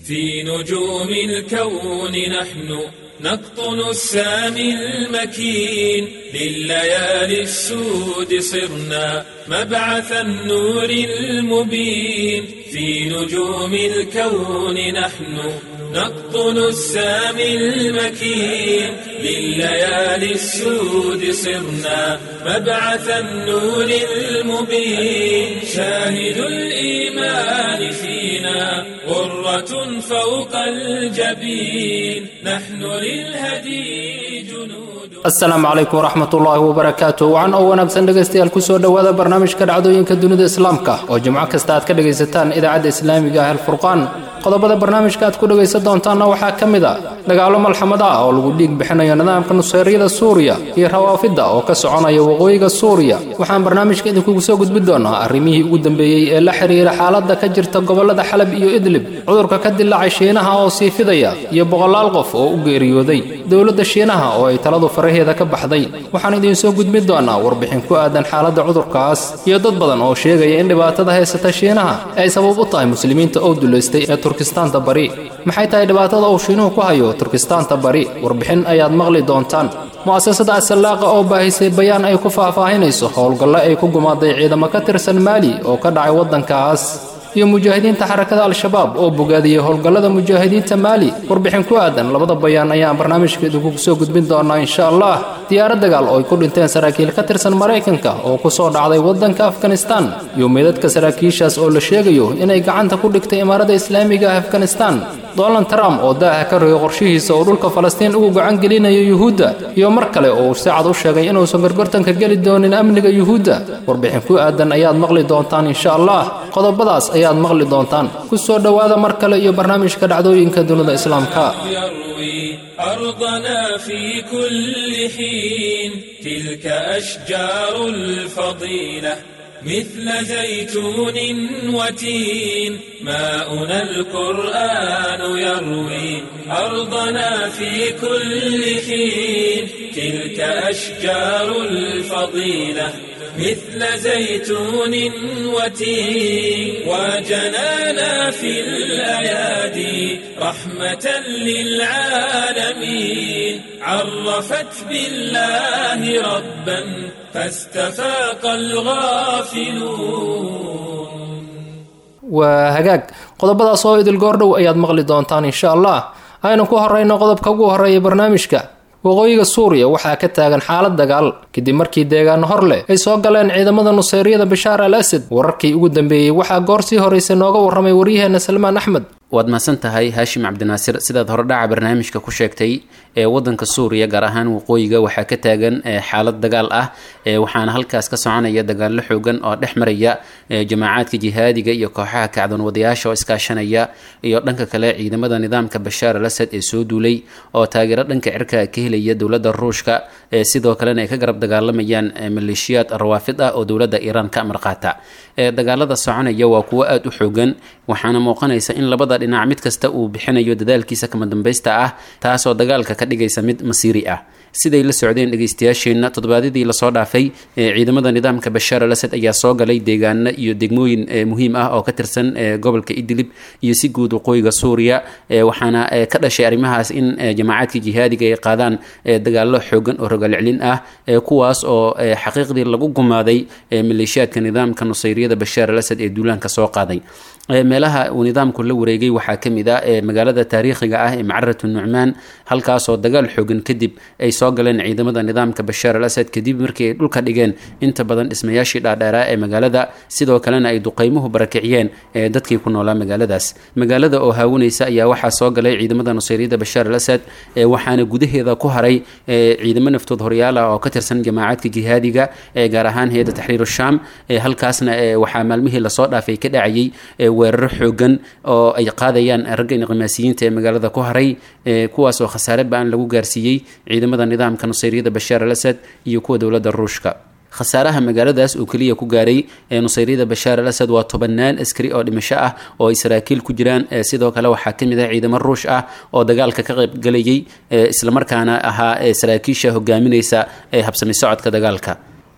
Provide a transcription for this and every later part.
في نجوم الكون نحن نقطن السامي المكين لليالي السود صرنا مبعث النور المبين في نجوم الكون نحن نقطن السامي المكين لليالي السود صرنا مبعث النور المبين شاهد الإيمان فينا غرة فوق الجبين نحن للهدي جنود asalaamu calaykum waraxmat ullaahi wabarakaatu wacan oo wanaagsan dhegaystayaal kusoo dhowaada barnaamijka dhacdooyinka dunida islaamka oo jimco kasta aad ka dhegaysataan idaacadda islaamiga ah alfurqaan qodobada barnaamijka aad ku dhegaysan doontaanna waxaa ka mid a dagaallo malxamad ah oo lagu dhiig bixinayo nidaamka nusayryada suuriya iyo rawaafidda oo ka soconaya waqooyiga suuriya waxaan barnaamijka idinkugu soo gudbi doonaa arrimihii ugu dambeeyey ee la xiriira xaaladda ka jirta gobollada xalab iyo idlib cudurka ka dilaacay shiinaha oo sii fidaya iyo boqolaal qof oo u geeriyooday dowladda shiinaha oo ay taladu faraheeda ka baxday waxaan idiin soo gudbin doonaa warbixin ku aadan xaaladda cudurkaas iyo dad badan oo sheegaya in dhibaatada haysata shiinaha ay sabab u tahay muslimiinta oo dulaystay ee turkistaanta bari maxay tahay dhibaatada uu shiinuhu ku hayo turkistaanta bari warbixin ayaad maqli doontaan mu'asasada asalaaqa oo baahisay bayaan ay ku faahfaahinayso howlgalle ay ku gumaaday ciidamo ka tirsan maali oo ka dhacay waddankaas iyo mujaahidiinta xarakada al-shabaab oo bogaadiyey howlgallada mujaahidiinta maali warbixin ku aadan labada bayaan ayaan barnaamijka idinku soo gudbin doonaa insha allah diyaarad dagaal oo ay ku dhinteen saraakiil ka tirsan maraykanka oo ku soo dhacday waddanka afganistan iyo meydadka saraakiishaas oo la sheegayo inay gacanta ku dhigtay imaarada islaamiga ah afganistan donald trump oo daaha ka rogay qorshihiisa oo dhulka falastiin ugu gacan gelinayo yuhuudda iyo mar kale oo si cad u sheegay inuusan gorgortanka geli doonin amniga yuhuudda warbixin ku aadan ayaad maqli doontaan insha allah qodobadaas ayaad maqli doontaan ku soo dhowaada mar kale iyo barnaamijka dhacdooyinka dunida islaamka يروي أرضنا في كل حين تلك أشجار الفضيلة مثل زيتون وتين ماؤنا القرآن يروي أرضنا في كل حين تلك أشجار الفضيلة مثل زيتون وتين وجنانا في الأيادي رحمة للعالمين عرفت بالله ربا فاستفاق الغافلون waa hagaag qodobadaas oo idil goordhow ayaad maqli doontaan insha allah aynu ku horeyno qodobka ugu horeeya barnaamijka waqooyiga suuriya waxaa ka taagan xaalad dagaal kadib markii deegaano hor leh ay soo galeen ciidamada nusayryada bashaar al asad wararkii ugu dambeeyey waxaa goor sii horreysay nooga warramay waryaheena salmaan axmed waad mahadsan tahay haashim cabdinaasir sidaad horedhaca barnaamijka ku sheegtay ee wadanka suuriya gaar ahaan waqooyiga waxaa ka taagan xaalad dagaal ah waxaana halkaas ka soconaya dagaallo xoogan oo dhex maraya jamaacaadka jihaadiga iyo kooxaha kacdoon wadayaasha oo iskaashanaya iyo dhanka kale ciidamada nidaamka bashaar al asad ee soo duulay oo taageero dhanka cirka ka helaya dowladda ruushka sidoo kalena ay ka garab dagaalamayaan maleeshiyaad rawaafid ah oo dowladda iiraan ka amar qaata dagaalada soconaya waa kuwo aada u xoogan waxaana muuqanaysa in labada dhinac mid kasta uu bixinayo dadaalkiisa kama dambaysta ah taasoo dagaalka ka dhigaysa mid masiiri ah siday la socdeen dhegeystayaasheenna toddobaadyadii lasoo dhaafay ciidamada nidaamka bashaar al asad ayaa soo galay deegaano iyo degmooyin muhiim ah oo ka tirsan gobolka idlib iyo si guud waqooyiga suuriya waxaana ka dhashay arrimahaas in jamaacaadka jihaadiga ay qaadaan dagaallo xoogan oo rogalcelin ah kuwaas oo xaqiiqdii lagu gumaaday maleeshiyaadka nidaamka nusayriyada bashaar al asad ee duulaanka soo qaaday meelaha uu nidaamku la wareegay waxaa ka mid ah magaalada taariikhiga ah ee macaratu nucmaan halkaasoo dagaal xoogan kadib ay soo galeen ciidamada nidaamka bashaar al asad kadib markii ay dhulka dhigeen inta badan dhismayaashii dhaadheeraa ee magaalada sidoo kalena ay duqeymuhu barakiciyeen dadkii ku noolaa magaaladaas magaalada oo haawanaysa ayaa waxaa soo galay ciidamada nusayryada bashaar al asad waxaana gudaheeda ku haray ciidamo naftood horyaal ah oo ka tirsan jamaacaadka jihaadiga gaar ahaan hay-adda taxriir shaam halkaasna waxaa maalmihii lasoo dhaafay ka dhacayay weeraro xoogan oo ay qaadayaan ragga inqimaasiyiinta ee magaalada ku haray kuwaas oo khasaare ba-an lagu gaarsiiyey ciidamada nidaamka nusayryada bashaar al asad iyo kuwa dowladda ruushka khasaaraha magaaladaas oo keliya ku gaaray ee nusayryada bashaar al asad waa tobanaan askari oo dhimasho ah oo ay saraakiil ku jiraan sidoo kale waxaa ka mid ah ciidamo ruush ah oo dagaalka ka qaybgalayay islamarkaana ahaa saraakiisha hogaaminaysa ee habsami socodka dagaalka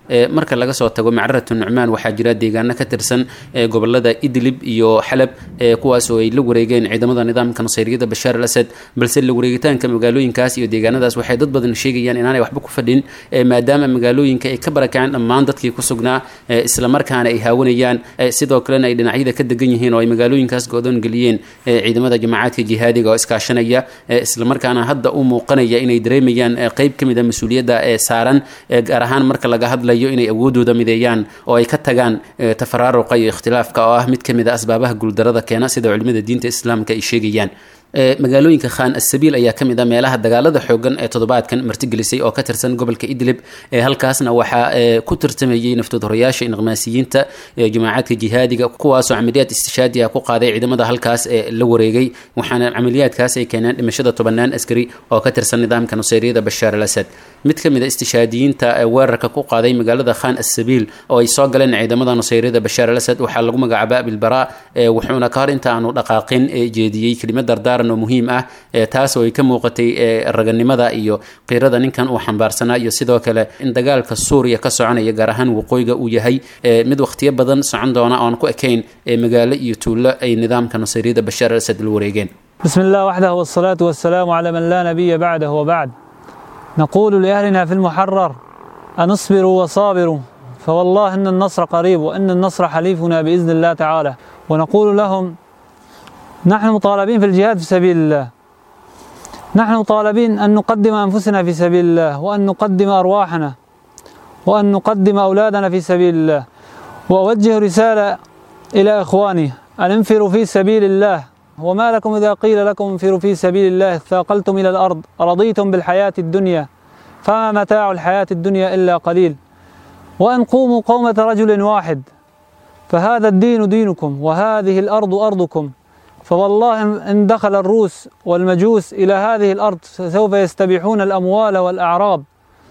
marka laga soo tago macraratu nucmaan waxaa jira deegaano ka tirsan gobolada idlib iyo xalab kuwaas oo ay la wareegeen ciidamada nidaamka nasayriyada bashaar al asad balse la wareegitaanka magaalooyinkaas iyo deegaanadaas waxay dad badan sheegayaan inaanay waxba ku fadhin maadaama magaalooyinka ay ka barakaceen dhammaan dadkii ku sugnaa islamarkaana ay haawanayaan sidoo kalena ay dhinacyada ka degan yihiin oo ay magaalooyinkaas go-doon geliyeen ciidamada jamacaadka jihaadiga oo iskaashanaya islamarkaana hadda u muuqanaya inay dareemayaan qeyb ka mid a mas-uuliyadda ee saaran gaar ahaan marka laga hadlayo inay awoodooda mideeyaan oo ay ka tagaan tafaraaruqa iyo ikhtilaafka oo ah mid ka mid a asbaabaha guuldarada keena sida culimada diinta islaamka ay sheegayaan magaalooyinka khan asabiil ayaa ka mid a meelaha dagaalada xoogan ee toddobaadkan martigelisay oo ka tirsan gobolka idlib halkaasna waxaa ku tartamayey naftoodhorayaasha inqmaasiyiinta jamaacadka jihaadiga kuwaasoo camaliyaad istishaadi ah ku qaaday ciidamada halkaas ee la wareegay waxaana camaliyaadkaas ay keeneen dhimashada tobanaan askari oo ka tirsan nidaamka nusayriyada bashaar al asad mid ka mid a istishhaadiyiinta weerarka ku qaaday magaalada khan asabiil oo ay soo galeen ciidamada nusayriyada bashaar al asad waxaa lagu magacaaba abilbara wuxuuna ka hor inta aanu dhaqaaqin jeediyey kelimad dardaar oo muhiim ah taas oo ay ka muuqatay raganimada iyo qiirada ninkan uu xambaarsanaa iyo sidoo kale in dagaalka suuriya ka soconaya gaar ahaan waqooyiga uu yahay mid wakhtiyo badan socon doona oon ku ekayn magaalo iyo tuulo ay nidaamka nasayriyada bashaar al asad la wareegeen بسم الله وحده والصلاة والسلام على من لا نبي بعده وبعد نقول لأهلنا في المحرر أن اصبروا وصابروا فوالله إن النصر قريب وإن النصر حليفنا بإذن الله تعالى ونقول لهم نحن مطالبين في الجهاد في سبيل الله نحن مطالبين أن نقدم أنفسنا في سبيل الله وأن نقدم أرواحنا وأن نقدم أولادنا في سبيل الله وأوجه رسالة إلى إخواني أن انفروا في سبيل الله وما لكم إذا قيل لكم انفروا في سبيل الله ثاقلتم إلى الأرض رضيتم بالحياة الدنيا فما متاع الحياة الدنيا إلا قليل وأن قوموا قومة رجل واحد فهذا الدين دينكم وهذه الأرض أرضكم فوالله إن دخل الروس والمجوس إلى هذه الأرض سوف يستبيحون الأموال والأعراض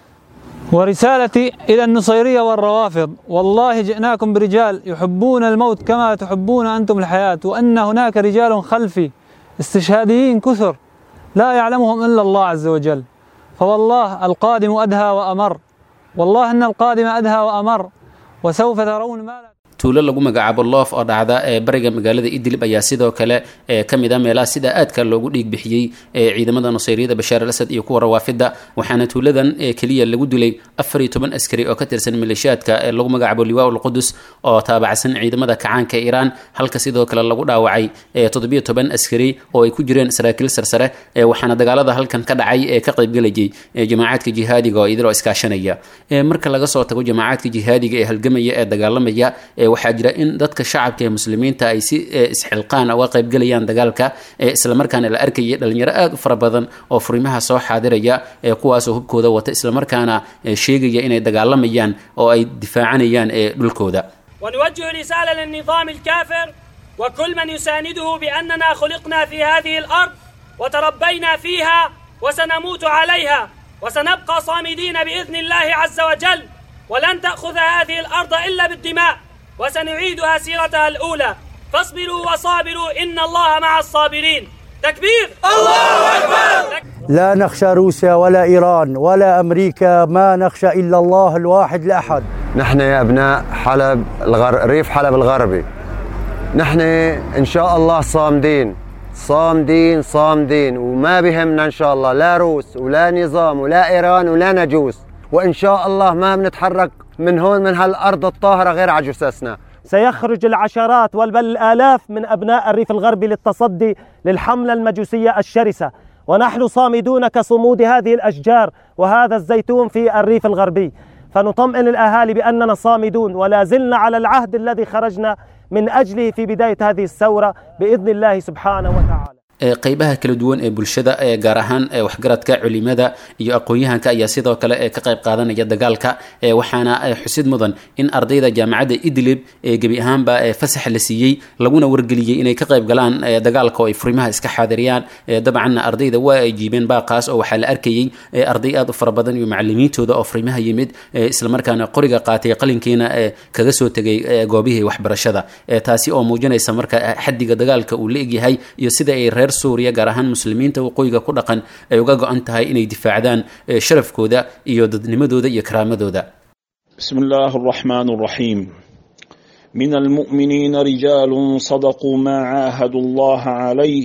ورسالتي إلى النصيرية والروافض والله جئناكم برجال يحبون الموت كما تحبون أنتم الحياة وأن هناك رجال خلفي استشهاديين كثر لا يعلمهم إلا الله عز وجل فوالله القادم أدهى وأمر والله أن القادم أدهى وأمر وسوف ترون ما لا tuulo lagu magacaabo loof oo dhacda ee bariga magaalada idlib ayaa sidoo kale ka mid a meelaha sida aadka loogu dhiig bixiyey ciidamada nusayriyada bashaar al asad iyo kuwa rawaafida waxaana tuuladan keliya lagu dilay afar iyo toban askari oo ka tirsan maleeshiyaadka ee lagu magacaabo liwaa ulqudus oo taabacsan ciidamada kacaanka iiraan halka sidoo kale lagu dhaawacay toddobiyo toban askari oo ay ku jireen saraakiil sarsare waxaana dagaalada halkan ka dhacay ee ka qaybgelayay jamaacadka jihaadiga oo idiloo iskaashanaya marka laga soo tago jamaacadka jihaadiga ee halgamaya ee dagaalamaya waxaa jira in dadka shacabka ee muslimiinta ay si isxilqaan uga qaybgelayaan dagaalka islamarkaana la arkayay dhalinyaro aada u fara badan oo furimaha soo xaadiraya kuwaasoo hubkooda wata islamarkaana sheegaya inay dagaalamayaan oo ay difaacanayaan dhulkooda ونوجه رسالة للنظام الكافر وكل من يسانده بأننا خلقنا في هذه الأرض وتربينا فيها وسنموت عليها وسنبقى صامدين بإذن الله عز وجل ولن تأخذ هذه الأرض إلا بالدماء وسنعيدها سيرتها الأولى فاصبروا وصابروا إن الله مع الصابرين تكبير الله أكبر لا نخشى روسيا ولا إيران ولا أمريكا ما نخشى إلا الله الواحد الأحد نحن يا أبناء حلب الغر... ريف حلب الغربي نحن إن شاء الله صامدين صامدين صامدين وما بهمنا إن شاء الله لا روس ولا نظام ولا إيران ولا نجوس وإن شاء الله ما بنتحرك من هون من هالأرض الطاهرة غير على جثثنا سيخرج العشرات بل الآلاف من أبناء الريف الغربي للتصدي للحملة المجوسية الشرسة ونحن صامدون كصمود هذه الأشجار وهذا الزيتون في الريف الغربي فنطمئن الأهالي بأننا صامدون ولا زلنا على العهد الذي خرجنا من أجله في بداية هذه الثورة بإذن الله سبحانه وتعالى qeybaha kala duwan ee bulshada ee gaar ahaan waxgaradka culimada iyo aqoon-yahanka ayaa sidoo kale ka qayb qaadanaya dagaalka waxaana xusid mudan in ardayda jaamacadda idlib gebi ahaanba fasax la siiyey laguna wargeliyey inay ka qayb galaan dagaalka oo ay furimaha iska xaadiriyaan dabcanna ardayda waa ay jiibeen baaqaas oo waxaa la arkayey arday aad u fara badan iyo macalimiintooda oo furimaha yimid islamarkaana qoriga qaatay qalinkiina kaga soo tegay goobihii waxbarashada taasi oo muujinaysa marka xaddiga dagaalka uu la egyahay iyo sida ay reer suuriya gaar ahaan muslimiinta waqooyiga ku dhaqan ay uga go-an tahay inay difaacdaan sharafkooda iyo dadnimadooda iyo karaamadooda بسم الله الرحمن الرحيم من المؤمنين رجال صدقوا ما عاهدوا الله عليه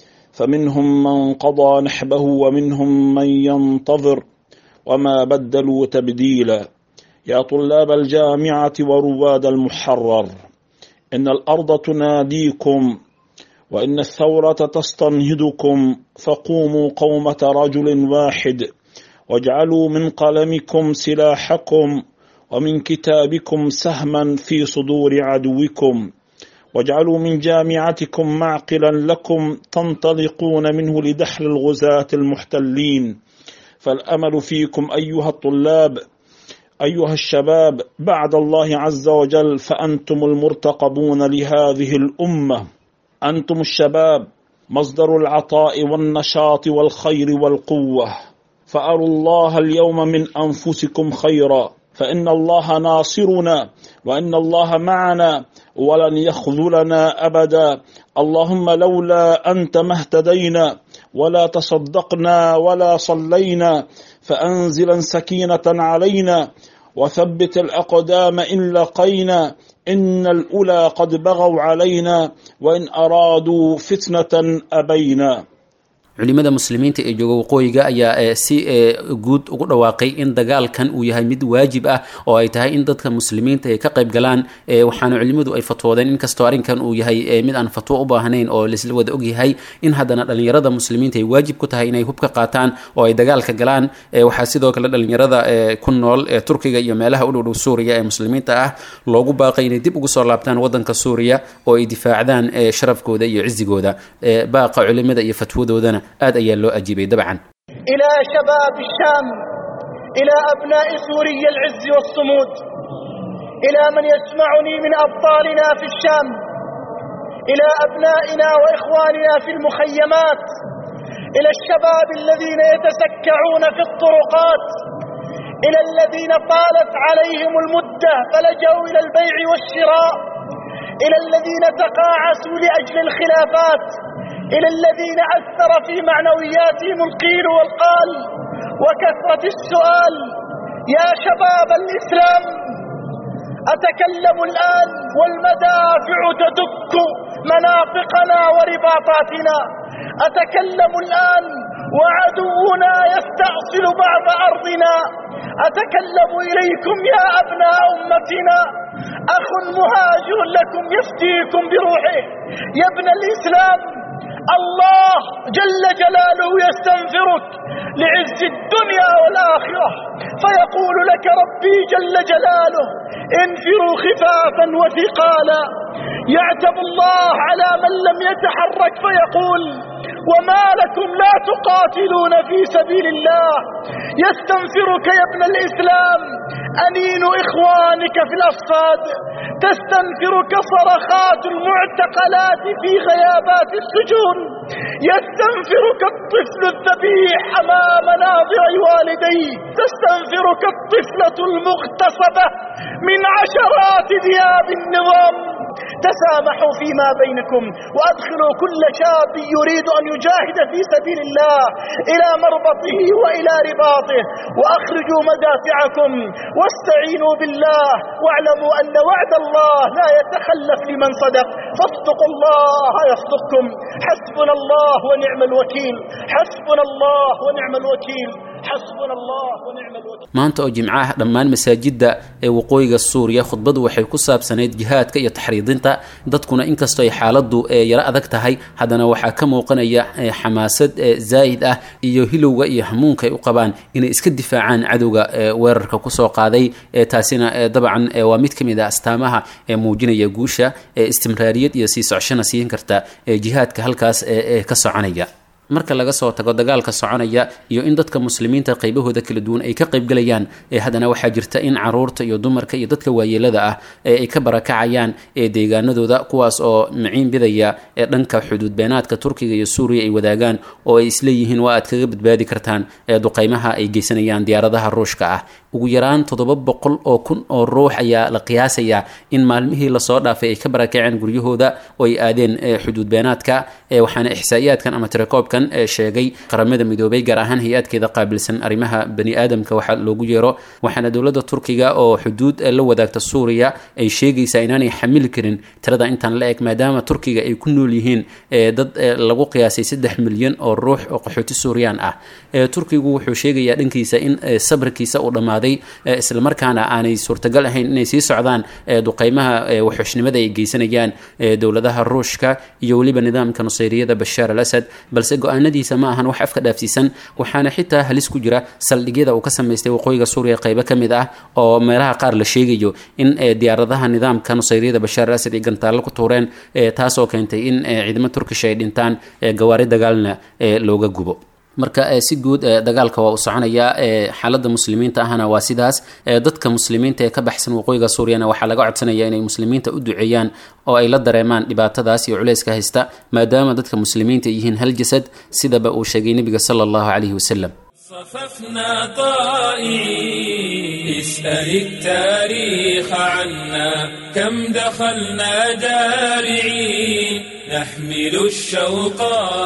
فمنهم من قضى نحبه ومنهم من ينتظر وما بدلوا تبديلا يا طلاب الجامعة ورواد المحرر إن الأرض تناديكم وإن الثورة تستنهدكم فقوموا قومة رجل واحد واجعلوا من قلمكم سلاحكم ومن كتابكم سهما في صدور عدوكم واجعلوا من جامعتكم معقلا لكم تنطلقون منه لدحر الغزاة المحتلين فالأمل فيكم أيها الطلاب أيها الشباب بعد الله عز وجل فأنتم المرتقبون لهذه الأمة أنتم الشباب مصدر العطاء والنشاط والخير والقوة فأروا الله اليوم من أنفسكم خيرا فإن الله ناصرنا وإن الله معنا ولن يخذلنا أبدا اللهم لولا أنت ما اهتدينا ولا تصدقنا ولا صلينا فأنزلا سكينة علينا وثبت الأقدام إن لقينا إن الأولى قد بغوا علينا وإن أرادوا فتنة أبينا culimada muslimiinta ee jooga waqooyiga ayaa si guud ugu dhawaaqay in dagaalkan uu yahay mid waajib ah oo ay tahay in dadka muslimiinta ay ka qayb galaan waxaana culimadu ay fatwoodeen inkastoo arrinkan uu yahay mid aan fatwo u baahnayn oo laisla wada ogyahay in haddana dhalinyarada muslimiinta ay waajib ku tahay inay hubka qaataan oo ay dagaalka galaan waxaa sidoo kale dhalinyarada ku nool ee turkiga iyo meelaha u dhowdhow suuriya ee muslimiinta ah loogu baaqay inay dib ugu soo laabtaan wadanka suuriya oo ay difaacdaan sharafkooda iyo cizigooda baaqa culimada iyo fatwadoodana aad ayaa loo ajiibay dabcan إلى شباب الشام إلى أبناء سوري العز والصمود إلى من يسمعني من أبطالنا في الشام إلى أبنائنا وإخواننا في المخيمات إلى الشباب الذين يتسكعون في الطرقات إلى الذين طالت عليهم المدة فلجوا إلى البيع والشراء إلى الذين تقاعسوا لأجل الخلافات إلى الذين أثر في معنوياتهم القيل والقال وكثرة السؤال يا شباب الإسلام أتكلم الآن والمدافع تدك مناطقنا ورباطاتنا أتكلم الآن وعدونا يستأصل بعض أرضنا أتكلم إليكم يا أبناء أمتنا أخ مهاجر لكم يفتيكم بروحه يا ابن الإسلام الله جل جلاله يستنفرك لعز الدنيا والآخرة فيقول لك ربي جل جلاله انفروا خفافا وثقالا يعتب الله على من لم يتحرك فيقول وما لكم لا تقاتلون في سبيل الله يستنفرك يا ابن الإسلام أنين إخوانك في الأصفاد تستنفرك صرخات المعتقلات في غيابات السجون يستنفرك الطفل الذبيح أمام ناظر والديه تستنفرك الطفلة المغتصبة من عشرات ذئاب النظام تسامحوا فيما بينكم وأدخلوا كل شاب يريد أن يجاهد في سبيل الله إلى مربطه وإلى رباطه وأخرجوا مدافعكم واستعينوا بالله واعلموا أن وعد الله لا يتخلف لمن صدق فاصدقوا الله يصدقكم حسبنا الله ونعم الوكيل حسبنا الله ونعم الوكيل حسبنا الله ونعم الوكيل maanta oo jimcaha dhammaan masaajidda ee waqooyiga suuriya khudbadu waxay ku saabsanayd jihaadka iyo taxriidinta dadkuna inkastoo ay xaaladdu yaro adag tahay haddana waxaa ka muuqanaya xamaasad zaa'id ah iyo hilowga iyo hamuunka ay u qabaan inay iska difaacaan cadowga weerarka kusoo qaaday taasina dabcan waa mid ka mid ah astaamaha ee muujinaya guusha istimraariyad iyo sii socshana siin karta jihaadka halkaas ee ka soconaya marka laga soo tago dagaalka soconaya iyo in dadka muslimiinta qaybahooda kala duwan ay ka qaybgalayaan ee haddana waxaa jirta in caruurta iyo dumarka iyo dadka waayeelada ah ee ay ka barakacayaan ee deegaanadooda kuwaas oo maciin bidaya ee dhanka xuduud beenaadka turkiga iyo suuriya ay wadaagaan oo ay isleeyihiin waa aad kaga badbaadi kartaan ee duqaymaha ay geysanayaan diyaaradaha ruushka ah ugu yaraan toddoba boqol oo kun oo ruux ayaa la qiyaasayaa in maalmihii lasoo dhaafay ay ka barakaceen guryahooda oo ay aadeen xuduud beenaadka waxaana ixsaa'iyaadkan ama tirakoobkan sheegay qaramada midoobay gaar ahaan hay-adkeeda qaabilsan arrimaha bani aadamka waxaa loogu yeero waxaana dowladda turkiga oo xuduud la wadaagta suuriya ay sheegaysaa inaanay xamili karin tirada intaan la eg maadaama turkiga ay ku nool yihiin dad lagu qiyaasay saddex milyan oo ruux oo qaxooti suuriyaan ah turkigu wuxuu sheegayaa dhankiisa in sabrkiisa uu dhammaaday islamarkaana aanay suurtagal ahayn inay sii socdaan duqeymaha waxxushnimada ay geysanayaan dowladaha ruushka iyo weliba nidaamka nusayriyada bashaar al asad balse go-aanadiisa ma ahan wax afka dhaafsiisan waxaana xitaa halis ku jira saldhigyada uu ka samaystay waqooyiga suuriya qaybo ka mid ah oo meelaha qaar la sheegayo in diyaaradaha nidaamka nusayriyada bashaar al asad ay gantaallo ku tuureen taasoo keentay in ciidamo turkish ay dhintaan gawaari dagaalna looga gubo marka si guud dagaalka waa u soconayaa xaaladda muslimiinta ahna waa sidaas dadka muslimiinta ee ka baxsan waqooyiga suuriyana waxaa laga codsanaya inay muslimiinta u duceeyaan oo ay la dareemaan dhibaatadaas iyo culayska haysta maadaama dadka muslimiinta yihiin hal jasad sidaba uu sheegay nebiga sala allahu calayhi wasalam صففنا طائعين اسأل التاريخ عنا كم دخلنا جارعين نحمل الشوق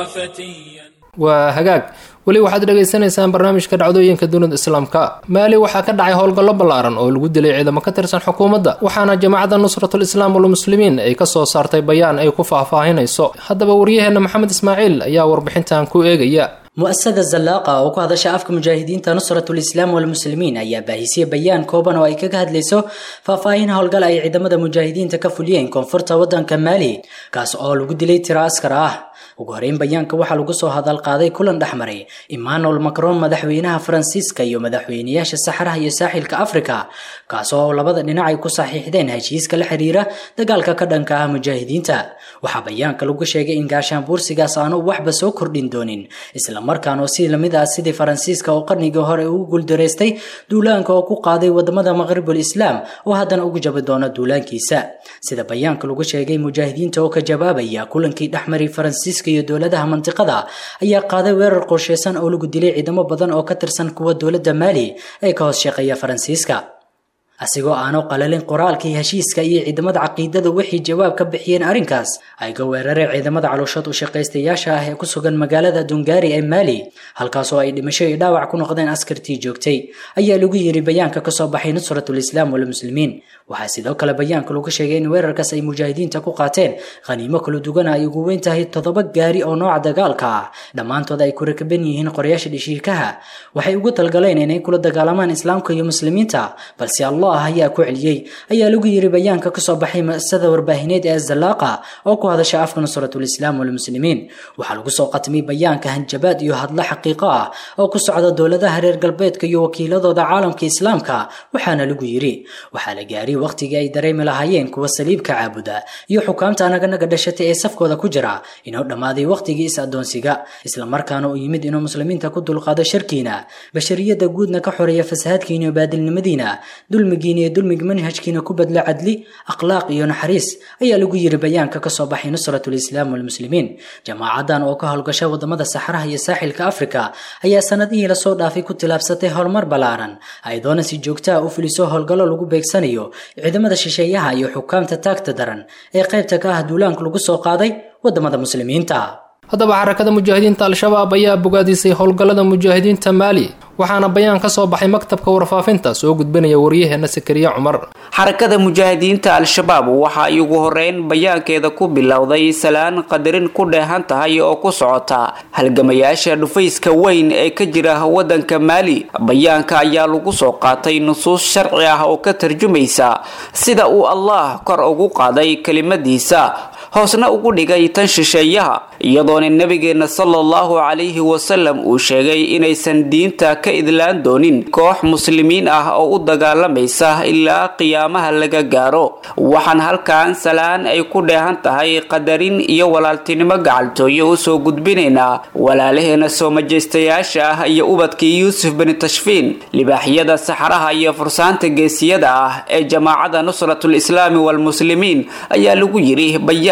فتيا waa hagaag weli waxaad dhagaysanaysaan barnaamijka dhacdooyinka dunida islaamka maali waxaa ka dhacay howlgallo ballaaran oo lagu dilay ciidamo ka tirsan xukuumadda waxaana jamacadda nusratul islaam walmuslimiin ay kasoo saartay bayaan ay ku faahfaahinayso haddaba waryaheena maxamed ismaaciil ayaa warbixintan ku eegaya mu-asada zallaaqa oo ku hadasha afka mujaahidiinta nusratul islaam walmuslimiin ayaa baahisiyey bayaan kooban oo ay kaga hadlayso faahfaahin howlgal ay ciidamada mujaahidiinta ka fuliyeen koonfurta waddanka maali kaas oo lagu dilay tiro askar ah ugu horeyn bayaanka waxaa lagu soo hadal qaaday kulan dhexmaray emmanuel macron madaxweynaha faransiiska iyo madaxweynayaasha saxaraha iyo saaxilka africa kaas oo labada dhinac ay ku saxiixdeen heshiiska la xiriira dagaalka ka dhanka ah mujaahidiinta waxaa bayaanka lagu sheegay in gaashaan buursigaas aanu waxba soo kordhin doonin islamarkaana si lamid ah sidii faransiiska oo qarnigii hore ugu guuldaraystay duulaanka oo ku qaaday wadamada maqribul islaam oo haddana ugu jabi doona duulaankiisa sida bayaanka lagu sheegay mujaahidiinta oo ka jawaabaya kulankii dhexmaray faransiiska iyo dowladaha mantiqada ayaa qaaday weerar qorsheysan oo lagu dilay ciidamo badan oo ka tirsan kuwa dowladda maali ee ka hoos shaqeeya faransiiska asigoo aanu qalalin qoraalkii heshiiska iyo ciidamada caqiidada waxay jawaab ka bixiyeen arrinkaas ay ga weerareen ciidamada calooshood u shaqaystayaasha ah ee ku sugan magaalada dungaari ee maali halkaasoo ay dhimasho iyo dhaawac ku noqdeen askartii joogtay ayaa lagu yiri bayaanka kasoo baxay nusratul islaam walmuslimiin waxaa sidoo kale bayaanka lagu sheegay in weerarkaas ay mujaahidiinta ku qaateen khaniimo kala duwan ay ugu weyn tahay toddoba gaari oo nooca dagaalka ah dhammaantood ay ku rakaban yihiin qorayaasha dhishiikaha waxay ugu talgaleen inay kula dagaalamaan islaamka iyo muslimiinta balse allah ayaa ku celiyey ayaa lagu yiri bayaanka kasoo baxay muasasada warbaahineed ee zallaaqa oo ku hadasha afka nusratul islaam walmuslimiin waxaa lagu soo qatimay bayaanka hanjabaad iyo hadlo xaqiiqo ah oo ku socda dowladaha reer galbeedka iyo wakiiladooda caalamka islaamka waxaana lagu yiri waxaa la gaaray waqtigii ay dareemi lahaayeen kuwa saliibka caabuda iyo xukaamta anaganaga dhashatay ee safkooda ku jira inuu dhammaaday waqtigii is-adoonsiga islamarkaana uu yimid inuu muslimiinta ku dulqaado sharkiina bashariyada guudna ka xoreeya fasahaadkiina iyo baadilnimadiina dulmigiina iyo dulmiga manhajkiina ku badla cadli akhlaaq iyo naxariis ayaa lagu yiri bayaanka kasoo baxay nusratul islaam walmuslimiin jamaacadan oo ka howlgasha wadamada saxaraha iyo saaxilka afrika ayaa sanadihii lasoo dhaafay ku tilaabsatay horumar ballaaran ayadoona si joogta ah u fuliso howlgallo lagu beegsanayo ciidamada shisheeyaha iyo xukaamta taagta daran ee qaybta ka ah duulaanka lagu soo qaaday wadamada muslimiinta haddaba xarakada mujaahidiinta al-shabaab ayaa bogaadisay howlgallada mujaahidiinta maali waxaana bayaan ka soo baxay maktabka warfaafinta soo gudbinaya waryaheena sakariye cumar xarakada mujaahidiinta al-shabaab waxa ay ugu horeyn bayaankeeda ku bilowday salaan qadarin ku dheehan tahay oo ku socota halgamayaasha dhufayska weyn ee ka jira wadanka maali bayaanka ayaa lagu soo qaatay nusuus sharci ah oo ka tarjumaysa sida uu allah kor ugu qaaday kelimadiisa hoosna ugu dhigay tan shisheeyaha iyadoona nabigeena sala allahu calayhi wasalam uu sheegay inaysan diinta ka idlaan doonin koox muslimiin ah oo u dagaalamaysa ilaa qiyaamaha laga gaaro waxaan halkan salaan ay ku dheehan tahay qadarin iyo walaaltinimo gacaltooyo usoo gudbinaynaa walaalaheena soo majeystayaasha ah iyo ubadkii yuusuf bani tashfiin libaaxyada saxaraha iyo fursaanta geesiyada ah ee jamaacada nusratul islaami walmuslimiin ayaa lagu yiri bayaan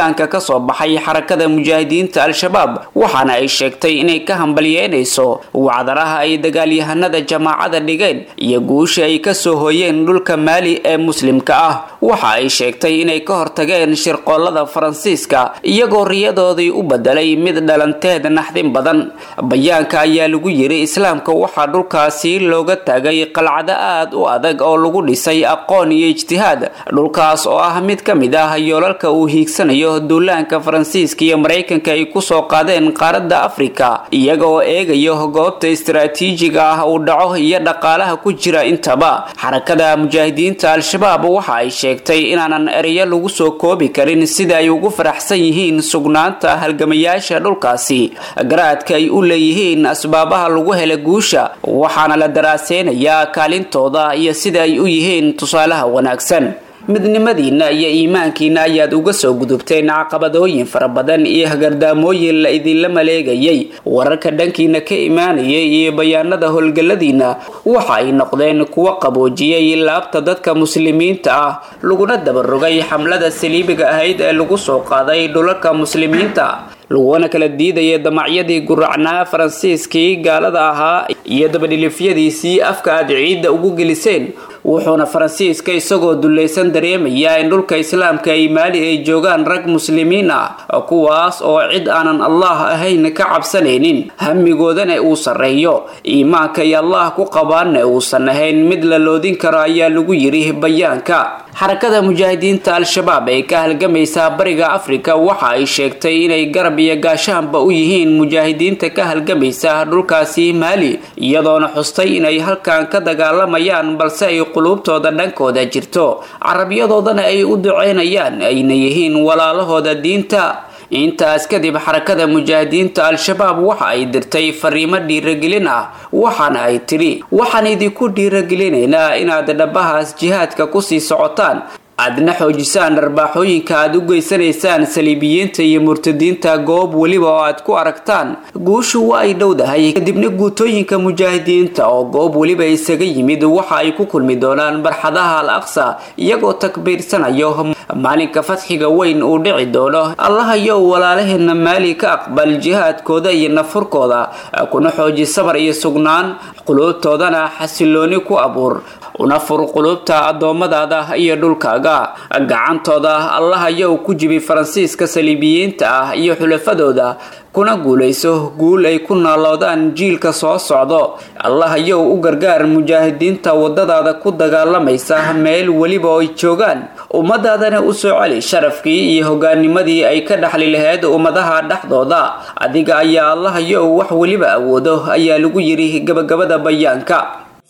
bayaanka ka soo baxay xarakada mujaahidiinta al-shabaab waxaana ay sheegtay inay ka hambalyeynayso wacdaraha ay dagaalyahanada jamaacada dhigeen iyo guusha ay kasoo hooyeen dhulka maali ee muslimka ah waxa ay sheegtay inay ka hortageen shirqoolada faransiiska iyagoo riyadoodii u bedelay mid dhalanteed naxdin badan bayaanka ayaa lagu yiri islaamka waxaa dhulkaasi looga taagay qalcado aad u adag oo lagu dhisay aqoon iyo ijtihaad dhulkaas oo ah mid ka mid ah yoolalka uu hiigsanayo duulaanka faransiiska iyo maraykanka ay kusoo qaadeen qaaradda afrika iyaga oo eegayo goobta istaraatiijiga ah uu dhaco iyo dhaqaalaha ku jira intaba xarakada mujaahidiinta al-shabaab waxa ay sheegtay inaanan ereyo lagu soo koobi karin sida ay ugu faraxsan yihiin sugnaanta halgamayaasha dhulkaasi garaadka ay u leeyihiin asbaabaha lagu hela guusha waxaana la daraaseynayaa kaalintooda iyo sida ay u yihiin tusaalaha wanaagsan midnimadiina iyo iimaankiina ayaad uga soo gudubteen caqabadooyin fara badan iyo hagardaamooyin la idinla maleegayay wararka dhankiina ka imaanayay iyo bayaanada howlgalladiina waxa ay noqdeen kuwo qaboojiyay laabta dadka muslimiinta ah laguna dabarogay xamlada saliibiga ahayd ee lagu soo qaaday dhulalka muslimiinta laguna kala diidaya damacyadii guracnaa faransiiskii gaalada ahaa iyo dabadhilifyadiisii afka aad ciidda ugu geliseen wuxuuna faransiiska isagoo dulaysan dareemayaa in dhulka islaamka ay maali ay joogaan rag muslimiin ah kuwaas oo cid aanan allah ahayn ka cabsanaynin hamigoodana uu sarreeyo iimaanka iyo allah ku qabaanna uusan ahayn mid la loodin karo ayaa lagu yiri bayaanka xarakada mujaahidiinta al-shabaab ee ka halgamaysa bariga afrika waxa ay sheegtay inay garab iyo gaashaanba u yihiin mujaahidiinta ka halgamaysa dhulkaasi maali iyadoona xustay inay halkan ka dagaalamayaan balse ay quluubtooda dhankooda jirto carabiyadoodana ay u duceynayaan ayna yihiin walaalahooda diinta intaas kadib xarakada mujaahidiinta al-shabaab waxa ay dirtay fariimo dhiiragelin ah waxaana ay tidhi waxaan idinku dhiiragelinaynaa inaad dhabahaas jihaadka kusii socotaan aadna xoojisaan dharbaaxooyinka aad u geysanaysaan saliibiyiinta iyo murtadiinta goob weliba oo aad ku aragtaan guushu waa ay dhowdahay kadibna guutooyinka mujaahidiinta oo goob weliba isaga yimid waxa ay ku kulmi doonaan barxadaha al aqsa iyagoo takbiirsanayo maalinka fadxiga weyn uu dhici doono allahayow walaalaheena maali ka aqbal jihaadkooda iyo nafurkooda kuna xooji sabar iyo sugnaan quluubtoodana xasilooni ku abuur una fur quluubta addoommadaada iyo dhulkaaga gacantooda allahayow ku jibi faransiiska saliibiyiinta ah iyo xulafadooda kuna guulayso guul ay ku naaloodaan jiilka soo socdo allahayow u gargaar mujaahidiinta wadadaada ku dagaalamaysa meel weliba oo ay joogaan ummadaadana u soo celi sharafkii iyo hogaanimadii ay ka dhaxli lahayd ummadaha dhexdooda adiga ayaa allahayow wax weliba awoodo ayaa lagu yidhi gabagabada bayaanka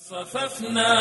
صففنا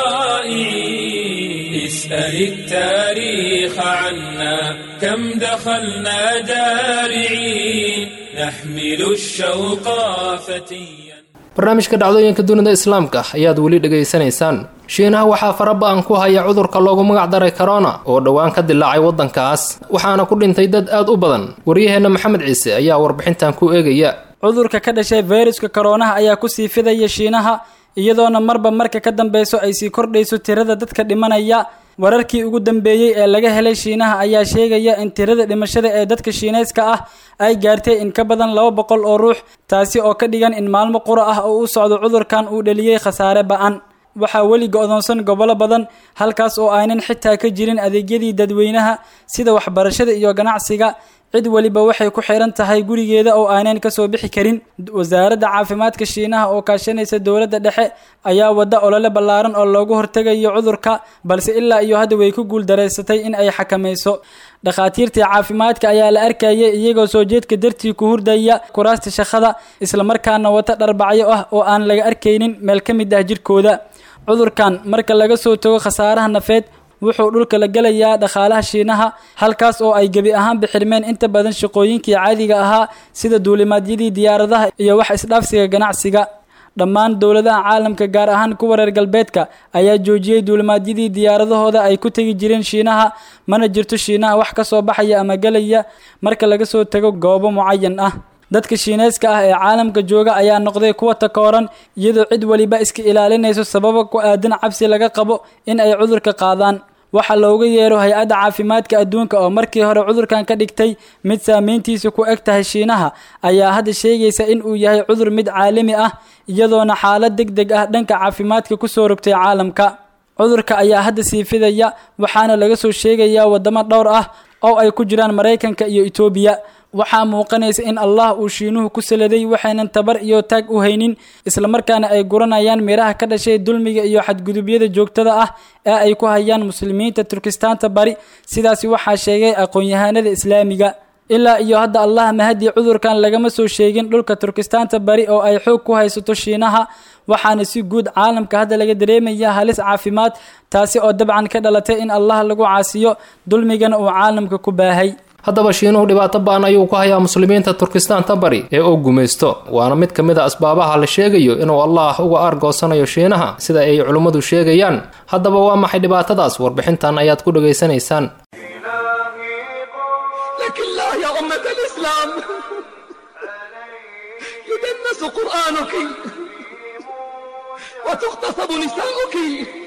طائعين اسأل التاريخ عنا كم دخلنا جارعين نحمل الشوق فتيا barnaamijka dhacdooyinka dunida islaamka ayaad weli dhegaysanaysaan shiinaha waxaa faraba-an ku haya cudurka loogu magac daray corona oo dhowaan ka dilaacay waddankaas waxaana ku dhintay dad aad u badan waryaheenna maxamed ciise ayaa warbixintan ku eegaya cudurka ka dhashay fayruska koronaha ayaa kusii fidaya shiinaha iyadoona marba marka ka dambeyso ay sii kordhayso tirada dadka dhimanaya wararkii ugu dambeeyey ee laga helay shiinaha ayaa sheegaya in tirada dhimashada ee dadka shiineyska ah ay gaartay in ka badan laba boqol oo ruux taasi oo ka dhigan in maalmo qura ah oo u socdo cudurkan uu dhaliyey khasaare ba-an waxaa weli go-doonsan gobollo badan halkaas oo aynan xitaa ka jirin adeegyadii dadweynaha sida waxbarashada iyo ganacsiga cid weliba waxay ku xiran tahay gurigeeda oo aanan kasoo bixi karin wasaaradda caafimaadka shiinaha oo kaashanaysa dowladda dhexe ayaa wada olole ballaaran oo loogu hortegayo cudurka balse ilaa iyo hadda way ku guuldareysatay in ay xakamayso dhakhaatiirtii caafimaadka ayaa la arkayay iyagoo soo jeedka dartii ku hurdaya kuraasta shaqada islamarkaana wata dharbacyo ah oo aan laga arkaynin meel ka mid ah jirkooda cudurkan marka laga soo tago khasaaraha nafeed wuxuu dhulka la gelayaa dhaqaalaha shiinaha halkaas oo ay gebi ahaanba xirmeen inta badan shaqooyinkii caadiga ahaa sida duulimaadyadii diyaaradaha iyo wax isdhaafsiga ganacsiga dhammaan dowladaha caalamka gaar ahaan kuwa reer galbeedka ayaa joojiyey duulimaadyadii diyaaradahooda ay ku tegi jireen shiinaha mana jirto shiinaha wax ka soo baxaya ama gelaya marka laga soo tago goobo mucayan ah dadka shiineyska ah ee caalamka jooga ayaa noqday kuwa takooran iyadoo cid weliba iska ilaalinayso sababa ku aadan cabsi laga qabo in ay cudurka qaadaan waxa looga yeero hay-adda caafimaadka adduunka oo markii hore cudurkan ka dhigtay mid saameyntiisa ku eg tahay shiinaha ayaa hadda sheegaysa in uu yahay cudur mid caalami ah iyadoona xaalad deg deg ah dhanka caafimaadka kusoo rogtay caalamka cudurka ayaa hadda sii fidaya waxaana laga soo sheegayaa wadamo dhowr ah oo ay ku jiraan maraykanka iyo etoobiya waxaa muuqanaysa in allah uu shiinuhu ku saladay waxaynan tabar iyo taag u haynin islamarkaana ay guranayaan miraha ka dhashay dulmiga iyo xadgudubyada joogtada ah ee ay ku hayaan muslimiinta turkistaanta bari sidaasi waxaa sheegay aqoon-yahanada islaamiga ilaa iyo hadda allah mahadii cudurkan lagama soo sheegin dhulka turkistaanta bari oo ay xoog ku haysato shiinaha waxaana si guud caalamka hadda laga dareemaya halis caafimaad taasi oo dabcan ka dhalatay in allah lagu caasiyo dulmigana uu caalamka ku baahay haddaba shiinuhu dhibaato ba'an ayuu ku hayaa muslimiinta turkistaanta bari ee uu gumaysto waana mid ka mid a asbaabaha la sheegayo inuu allah uga aargoosanayo shiinaha sida ay culimmadu sheegayaan haddaba waa maxay dhibaatadaas warbixintan ayaad ku dhegaysanaysaan لكن لا يا أمة الإسلام يدنس قرآنك وتغتصب نساؤك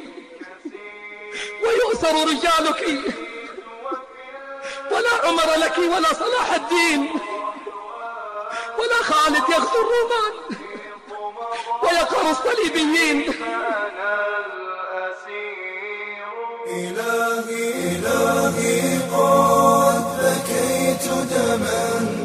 ويؤسر رجالك ولا عمر لك ولا صلاح الدين ولا خالد يغزو الرومان ويقهر الصليبيين إلهي إلهي قد بكيت دما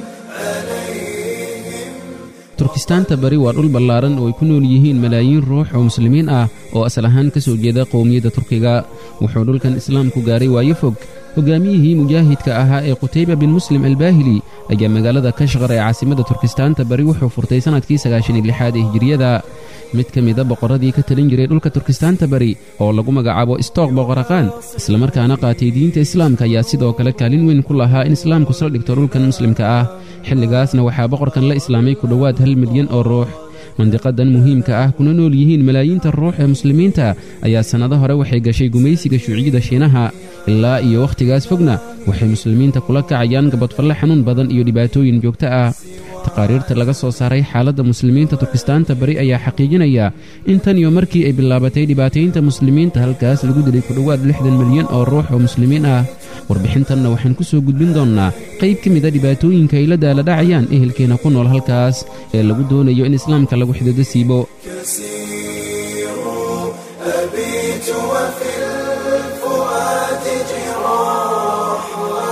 عليهم turkistaanta bari waa dhul ballaaran oo ay ku nool yihiin malaayiin ruux oo muslimiin ah oo asal ahaan ka soo jeeda qowmiyadda turkiga wuxuu dhulkan islaamku gaaray waayo fog hogaamiyihii mujaahidka ahaa ee qutayba bin muslim albaahili ayaa magaalada kashqar ee caasimadda turkistaanta bari wuxuu furtay sannadkii sagaashan iyo lixaad ee hijiriyada mid ka mida boqorradii ka talin jiray dhulka turkistaanta bari oo lagu magacaabo istook boqoraqaan islamarkaana qaatay diinta islaamka ayaa sidoo kale kaalin weyn ku lahaa in islaamku sal dhigto dhulkan muslimka ah xilligaasna waxaa boqorkan la islaamay ku dhowaad hal milyan oo ruux mandiqadan muhiimka ah kuna nool yihiin malaayiinta ruux ee muslimiinta ayaa sannado hore waxay gashay gumaysiga shuuciyada shiinaha ilaa iyo wakhtigaas fogna waxay muslimiinta kula kacayaan gabadfalle xanuun badan iyo dhibaatooyin joogto ah taqaariirta laga soo saaray xaaladda muslimiinta turkistaanta bari ayaa xaqiijinaya in tan iyo markii ay bilaabatay dhibaataynta muslimiinta halkaas lagu dilay ku dhowaad lixdan milyan oo ruux oo muslimiin ah warbixintanna waxaan ku soo gudbin doonnaa qayb ka mid a dhibaatooyinka ay la daaladhacayaan ehelkeenna ku nool halkaas ee lagu doonayo in islaamka lagu xidado siibo كثير أبيت وفي الفؤاد جراح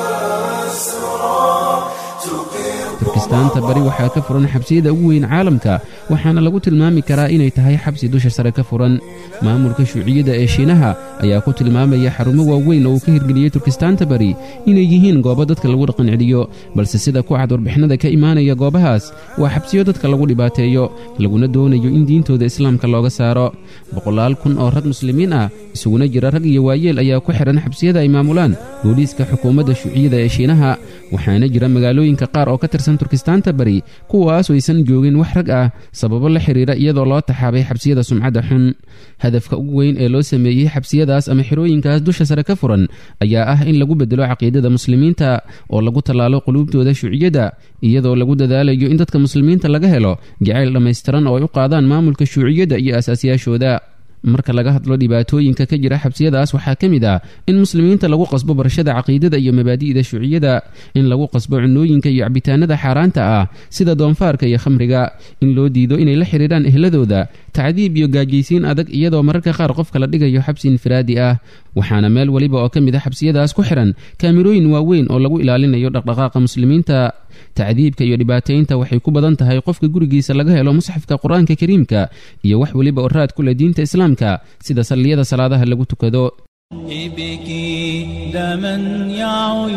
وأسرى تقر turkistaanta bari waxaa ka furan xabsiyada ugu weyn caalamka waxaana lagu tilmaami karaa inay tahay xabsi dusha sare ka furan maamulka shuuciyada ee shiinaha ayaa ku tilmaamaya xarumo waaweyn oo uu ka hirgeliyey turkistaanta bari inay yihiin goobo dadka lagu dhaqan celiyo balse sida ku cad warbixinada ka imaanaya goobahaas waa xabsiyo dadka lagu dhibaateeyo laguna doonayo in diintooda islaamka looga saaro boqolaal kun oo rag muslimiin ah isuguna jira rag iyo waayeel ayaa ku xidhan xabsiyada ay maamulaan booliiska xukuumadda shuuciyada ee shiinaha waxaana jira magaalooyinka qaar oo ka tirsan turkistaanta bari kuwaas aysan joogin wax rag ah sababo la xidhiira iyadoo loo taxaabay xabsiyada sumcadda xun hadafka ugu weyn ee loo sameeyey xabsiyadaas ama xirooyinkaas dusha sare ka furan ayaa ah in lagu bedelo caqiidada muslimiinta oo lagu tallaalo quluubtooda shuuciyadda iyadoo lagu dadaalayo in dadka muslimiinta laga helo jacayl dhammaystiran oo ay u qaadaan maamulka shuuciyadda iyo asaasyaashooda marka laga hadlo dhibaatooyinka ka jira xabsiyadaas waxaa ka mid ah in muslimiinta lagu qasbo barashada caqiidada iyo mabaadi'da shuuciyada in lagu qasbo cunooyinka iyo cabitaanada xaaraanta ah sida doonfaarka iyo khamriga in loo diido inay la xidhiidhaan ehladooda tacdiib iyo gaajaysiin adag iyadoo mararka qaar qofka la dhigayo xabsi infiraadi ah waxaana meel weliba oo ka mid a xabsiyadaas ku xidhan kaamirooyin waaweyn oo lagu ilaalinayo dhaqdhaqaaqa muslimiinta tacdiibka iyo dhibaataynta waxay ku badan tahay qofka gurigiisa laga helo musxafka qur-aanka kariimka iyo wax weliba oo raad ku leh diinta islaamka sida salliyada salaadaha lagu tukado ابكي دما يا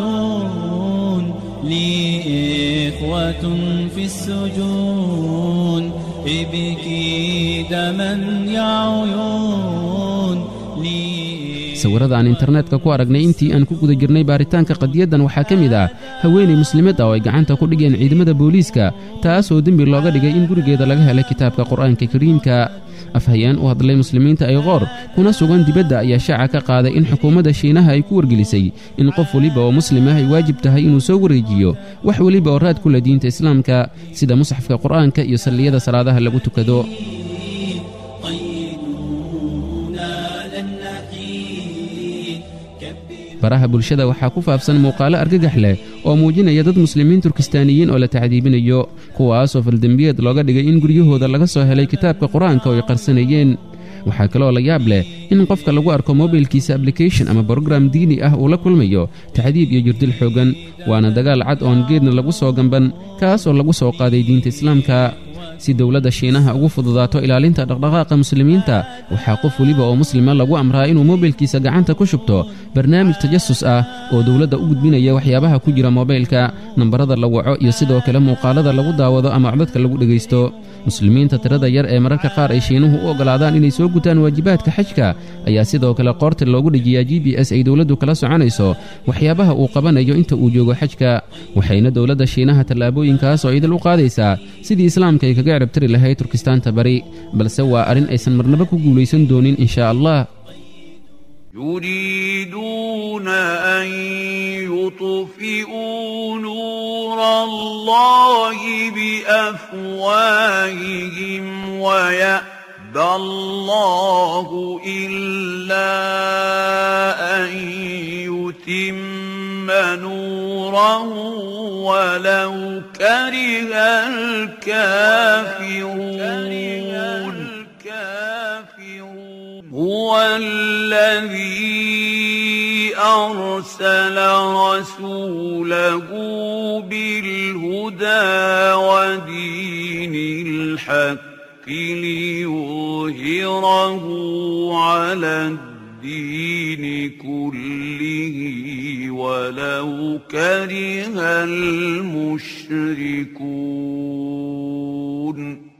عيون لي إخوة في السجون ابكي دما يا عيون لي sawirada aan internetka ku aragnay intii aan ku guda jirnay baaritaanka qadiyaddan waxaa ka mid ah haweenay muslimad ah oo ay gacanta ku dhigeen ciidamada booliiska taas oo dembi looga dhigay in gurigeeda laga helay kitaabka qur-aanka kariimka afhayeen u hadlay muslimiinta ay qoor kuna sugan dibadda ayaa shaaca ka qaaday in xukuumadda shiinaha ay ku wargelisay in qof weliba oo muslim ah ay waajib tahay inuu soo wareejiyo wax weliba oo raad ku leh diinta islaamka sida musxafka qur-aanka iyo salliyada salaadaha lagu tukado baraha bulshada waxaa ku faafsan muuqaalo argagax leh oo muujinaya dad muslimiin turkistaaniyiin oo la tacdiibinayo kuwaasoo faldembiyeed looga dhigay in guryahooda laga soo helay kitaabka qur-aanka oo ay qarsanayeen waxaa kaloo la yaab leh in qofka lagu arko mobilkiisa ablication ama brogram diini ah uu la kulmayo tacdiib iyo jirdil xooggan waana dagaal cad oon geedna lagu soo gamban kaas oo lagu soo qaaday diinta islaamka si dowladda shiinaha ugu fududaato ilaalinta dhaqdhaqaaqa muslimiinta waxaa qof weliba oo muslima lagu amraa inuu mobilkiisa gacanta ku shubto barnaamij tajasus ah oo dowladda u gudbinaya waxyaabaha ku jira mobaylka nambarada la waco iyo sidoo kale muuqaalada lagu daawado ama codadka lagu dhegaysto muslimiinta tirada yar ee mararka qaar ay shiinuhu u oggolaadaan inay soo gutaan waajibaadka xajka ayaa sidoo kale qoorta loogu dhejiyaa g b s ay dowladdu kala soconayso waxyaabaha uu qabanayo inta uu joogo xajka waxayna dowladda shiinaha tallaabooyinkaas oo idil u qaadaysaa sidii islaamka ay kaga ciribtiri lahayd turkistaanta bari balse waa arrin aysan marnaba ku guulaysan doonin inshaa allah يريدون أن يطفئوا نور الله بأفواههم ويأبى الله إلا أن يتم نوره ولو كره الكافرون هو الذي أرسل رسوله بالهدى ودين الحق ليظهره على الدين كله ولو كره المشركون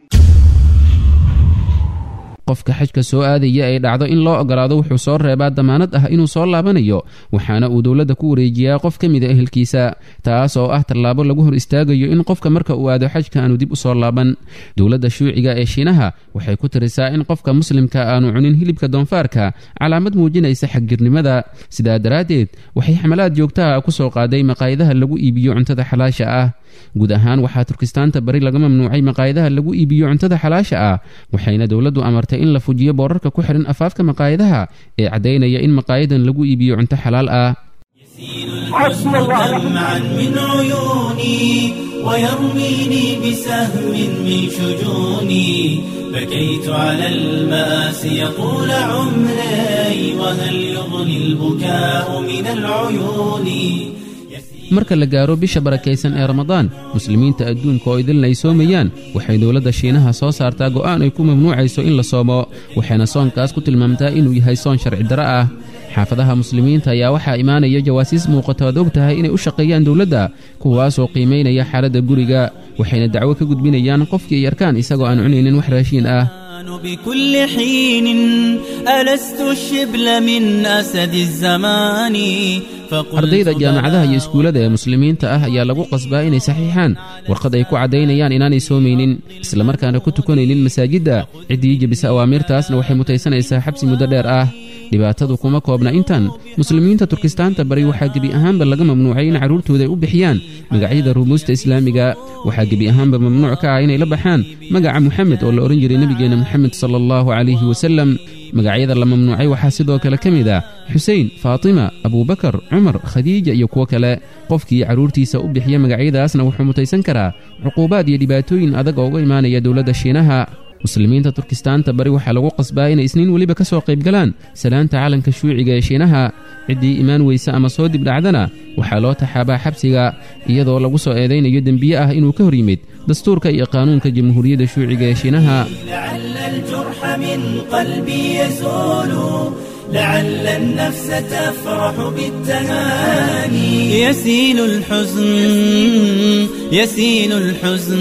qofka xajka soo aadaya ay dhacdo in loo ogolaado wuxuu soo reebaa damaanad ah inuu soo laabanayo waxaana uu dowladda ku wareejiyaa qof ka mida ehelkiisa taas oo ah tallaabo lagu hor istaagayo in qofka marka uu aado xajka aanu dib u soo laaban dowladda shuuciga ee shiinaha waxay ku tirisaa in qofka muslimka aanu cunin hilibka doonfaarka calaamad muujinaysa xaggirnimada sidaa daraaddeed waxay xamalaad joogtaha ku soo qaaday maqaayadaha lagu iibiyo cuntada xalaasha ah guud ahaan waxaa turkistaanta bari laga mamnuucay maqaayadaha lagu iibiyo cuntada xalaasha ah waxayna dowladdu amartay in la fujiyo boorarka ku xidhan afaafka maqaayadaha ee caddaynaya in maqaayadan lagu iibiyo cunto xalaal ah دمعا من عيوني ويرميني بسهم من شجوني بكيت على المآسي طول عمري وهل يغني البكاء من العيون marka la gaaro bisha barakaysan ee ramadaan muslimiinta adduunka oo idilna ay soomayaan waxay dowladda shiinaha soo saartaa go'aan ay ku mamnuucayso in la soomo waxayna soonkaas ku tilmaamtaa inuu yahay soon sharci darro ah xaafadaha muslimiinta ayaa waxaa imaanaya jawaasiis muuqato aad og tahay inay u shaqeeyaan dowladda kuwaasoo qiimaynaya xaaladda guriga waxayna dacwo ka gudbinayaan qofkii ay arkaan isagoo aan cunaynin wax raashiin ah بكل حين ألست الشبل من أسد الزمان ardayda jaamacadaha iyo iskuullada ee muslimiinta ah ayaa lagu qasbaa inay saxiixaan warqad ay ku caddaynayaan inaanay soomaynin islamarkaana ku tukanaynin masaajidda ciddii jebisa awaamiirtaasna waxay mutaysanaysaa xabsi muddo dheer ah dhibaatadu kuma koobna intan muslimiinta turkistaanta bari waxaa gebi ahaanba laga mamnuucay in carruurtooda ay u bixiyaan magacyada rumuusta islaamiga waxaa gebi ahaanba mamnuuc ka ah inay la baxaan magaca muxamed oo la odhan jiray nebigeenna moxamed sala allahu calayhi wasalem magacyada la mamnuucay waxaa sidoo kale ka mid ah xusein faatima abuubakar cumar khadiija iyo kuwo kale qofkii carruurtiisa u bixiya magacyadaasna wuxuu mutaysan karaa cuquubaad iyo dhibaatooyin adag oo uga imaanaya dowladda shiinaha muslimiinta turkistaanta bari waxaa lagu qasbaa inay isniin weliba ka soo qaybgalaan salaanta calanka shuuciga ee shiinaha ciddii imaan weysa ama soo dibdhacdana waxaa loo taxaabaa xabsiga iyadoo lagu soo eedaynayo dembiye ah inuu ka hor yimid dastuurka iyo qaanuunka jamhuuriyadda shuuciga ee shiinaha لعل الجرح من قلبي يزول لعل النفس تفرح بالتهاني يسيل الحزن يسيل الحزن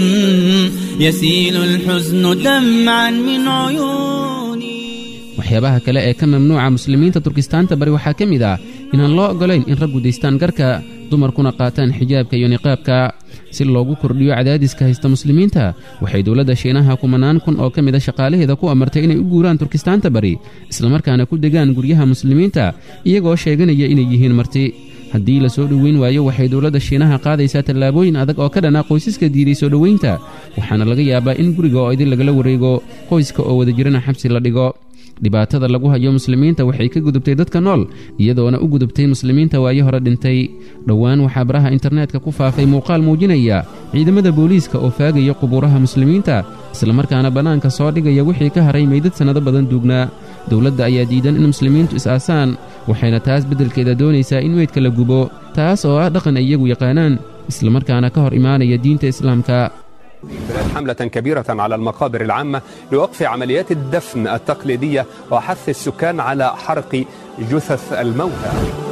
يسيل الحزن دمعا من عيوني waxyaabaha kale ee ka mamnuuca muslimiinta turkistaanta bari waxaa ka mid ah inaan loo oggolayn in raggu daystaan garka dumarkuna qaataan xijaabka iyo niqaabka si loogu kordhiyo cadaadiska haysta muslimiinta waxay dowladda shiinaha kumanaan kun oo ka mid a shaqaalaheeda ku amartay inay u guuraan turkistaanta bari islamarkaana ku degaan guryaha muslimiinta iyagoo sheeganaya inay yihiin marti haddii la soo dhoweyn waayo waxay dowladda shiinaha qaadaysaa tallaabooyin adag oo ka dhana qoysaska diiday soo dhoweynta waxaana laga yaabaa in guriga oo idin lagala wareego qoyska oo wada jirana xabsi la dhigo dhibaatada lagu hayo muslimiinta waxay ka gudubtay dadka nool iyadoona u gudubtay muslimiinta waayo hore dhintay dhowaan waxaa baraha internetka ku faafay muuqaal muujinaya ciidamada booliiska oo faagaya qubuuraha muslimiinta islamarkaana bannaanka soo dhigaya wixii ka haray meydad sannado badan duugnaa dowladda ayaa diidan in muslimiintu is-aasaan waxayna taas beddelkeeda doonaysaa in meydka la gubo taas oo ah dhaqan ay iyagu yaqaanaan islamarkaana ka hor imaanaya diinta islaamka حملة كبيرة على المقابر العامة لوقف عمليات الدفن التقليدية وحث السكان على حرق جثث الموتى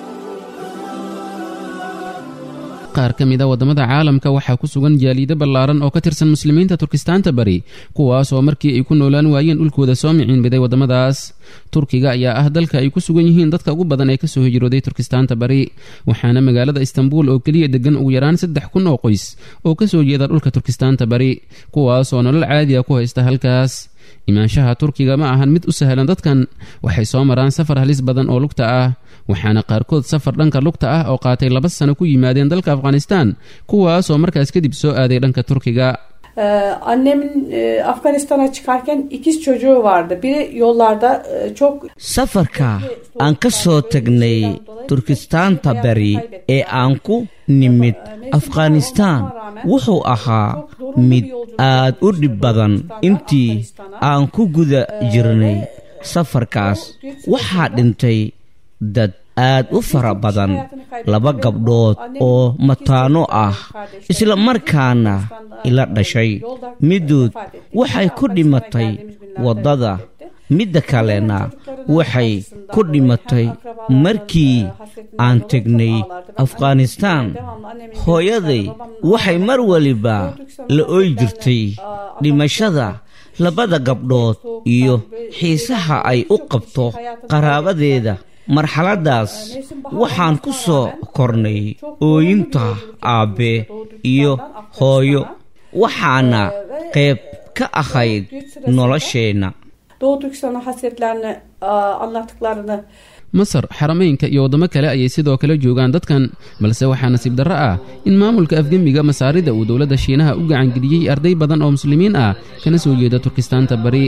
qaar ka mid a waddamada caalamka waxaa ku sugan jaaliido ballaaran oo ka tirsan muslimiinta turkistaanta bari kuwaas oo markii ay ku noolaan waayeen dhulkooda soo miciinbiday waddamadaas turkiga ayaa ah dalka ay ku sugan yihiin dadka ugu badan ee ka soo hijrooday turkistaanta bari waxaana magaalada istanbuul oo keliya deggan ugu yaraan saddex kun oo qoys oo ka soo jeeda dhulka turkistaanta bari kuwaas oo nolol caadiya ku haysta halkaas imaanshaha turkiga ma ahan mid u sahlan dadkan waxay soo maraan safar halis badan oo lugta ah waxaana qaarkood safar dhanka lugta ah oo qaatay laba sano ku yimaadeen dalka afghanistaan kuwaas oo markaas kadib soo aaday dhanka turkiga annemin Afganistan'a çıkarken ikiz çocuğu vardı. Biri yollarda çok safarka aan ka soo tagnay turkistaanta bari ee aan ku nimid afghanistaan wuxuu ahaa mid aad u dhib badan intii aan ku guda jirnay safarkaas waxaa dhintay dad aad u fara badan laba gabdhood oo mataano ah isla markaana ila dhashay midood waxay ku dhimatay waddada midda kalena waxay ku dhimatay markii aan tegnay afghanistaan hooyaday waxay mar waliba la ooy jirtay dhimashada labada gabdhood iyo xiisaha ay u qabto qaraabadeeda marxaladdaas waxaan ku soo kornay ooyinta aabbe iyo hooyo waxaana qayb ka ahayd nolosheenna Doğu Türkistan'ın hasretlerini anlattıklarını masar xarameynka iyo waddamo kale ayay sidoo kale joogaan dadkan balse waxaa nasiib darro ah in maamulka afgembiga masaarida uu dowladda shiinaha u gacangeliyey arday badan oo muslimiin ah kana soo jeeda turkistaanta bari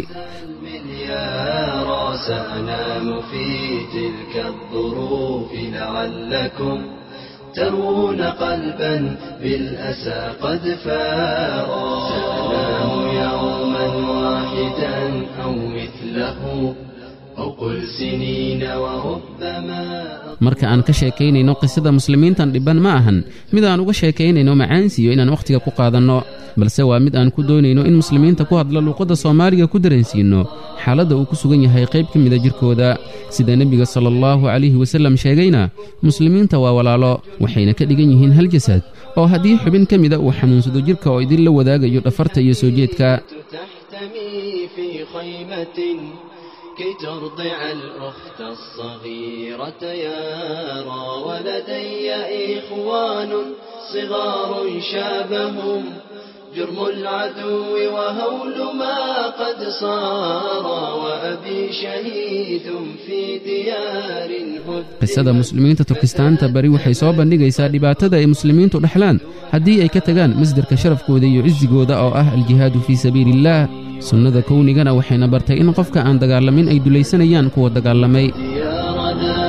سأنام في تلك الظروف لعلكم ترون قلبا بالأسى قد فارا سأنام يوما واحدا أو مثله أو قل سنين وربما marka aan ka sheekaynayno qisada muslimiintan dhibban ma ahan mid aan uga sheekaynayno macaansiyo inaan wakhtiga ku qaadanno balse waa mid aan ku doonayno in muslimiinta ku hadla luuqadda soomaaliga ku dareensiinno xaaladda uu ku sugan yahay qayb ka mida jirkooda sida nebiga sala allahu calayhi wasallam sheegayna muslimiinta waa walaalo waxayna ka dhigan yihiin hal jasad oo haddii xubin ka mida uu xanuunsado jirka oo idinla wadaagayo dhafarta iyo soo jeedka تحتمي في خيمة كي ترضع الأخت الصغيرة يارا ولدي إخوان صغار شابهم جرم العدو وهول ما قد صار وأبي شهيد في ديار هد qisada muslimiinta turkistaanta bari waxay soo bandhigaysaa dhibaatada ay muslimiintu dhexlaan haddii ay ka tagaan masdarka sharafkooda iyo cisigooda oo ah aljihaadu fii sabiiliillaah sunnada kownigana waxayna bartay in qofka aan dagaalamin ay dulaysanayaan kuwa dagaalamay ديارنا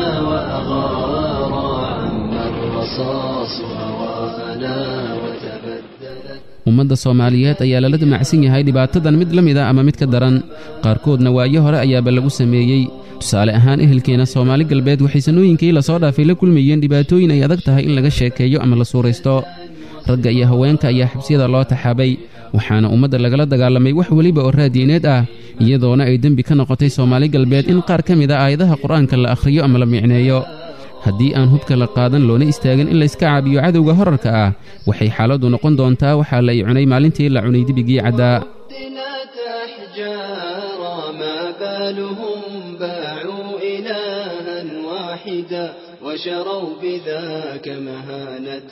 وأغارا عم الرصاص هواءنا وتبدلت ummadda soomaaliyeed ayaa lala damacsan yahay dhibaatadan mid la mid a ama mid ka daran qaarkoodna waayo hore ayaaba lagu sameeyey tusaale ahaan ehelkeena soomaali galbeed waxay sanooyinkii lasoo dhaafay la kulmayeen dhibaatooyin ay adag tahay in laga sheekeeyo ama la suuraysto ragga iyo haweenka ayaa xabsiyada loo taxaabay waxaana ummadda lagala dagaalamay wax weliba oo raadiineed ah iyadoona ay dembi ka noqotay soomaali galbeed in qaar ka mid a aayadaha qur-aanka la akhriyo ama la micneeyo haddii aan hubka la qaadan loona istaagin in layska caabiyo cadowga horarka ah waxay xaaladdu noqon doontaa waxaa la i cunay maalintii la cunay dibigii caddaa دنات أحجارا ما بالهم باعوا إلها واحدا وشروا بذاك مهانة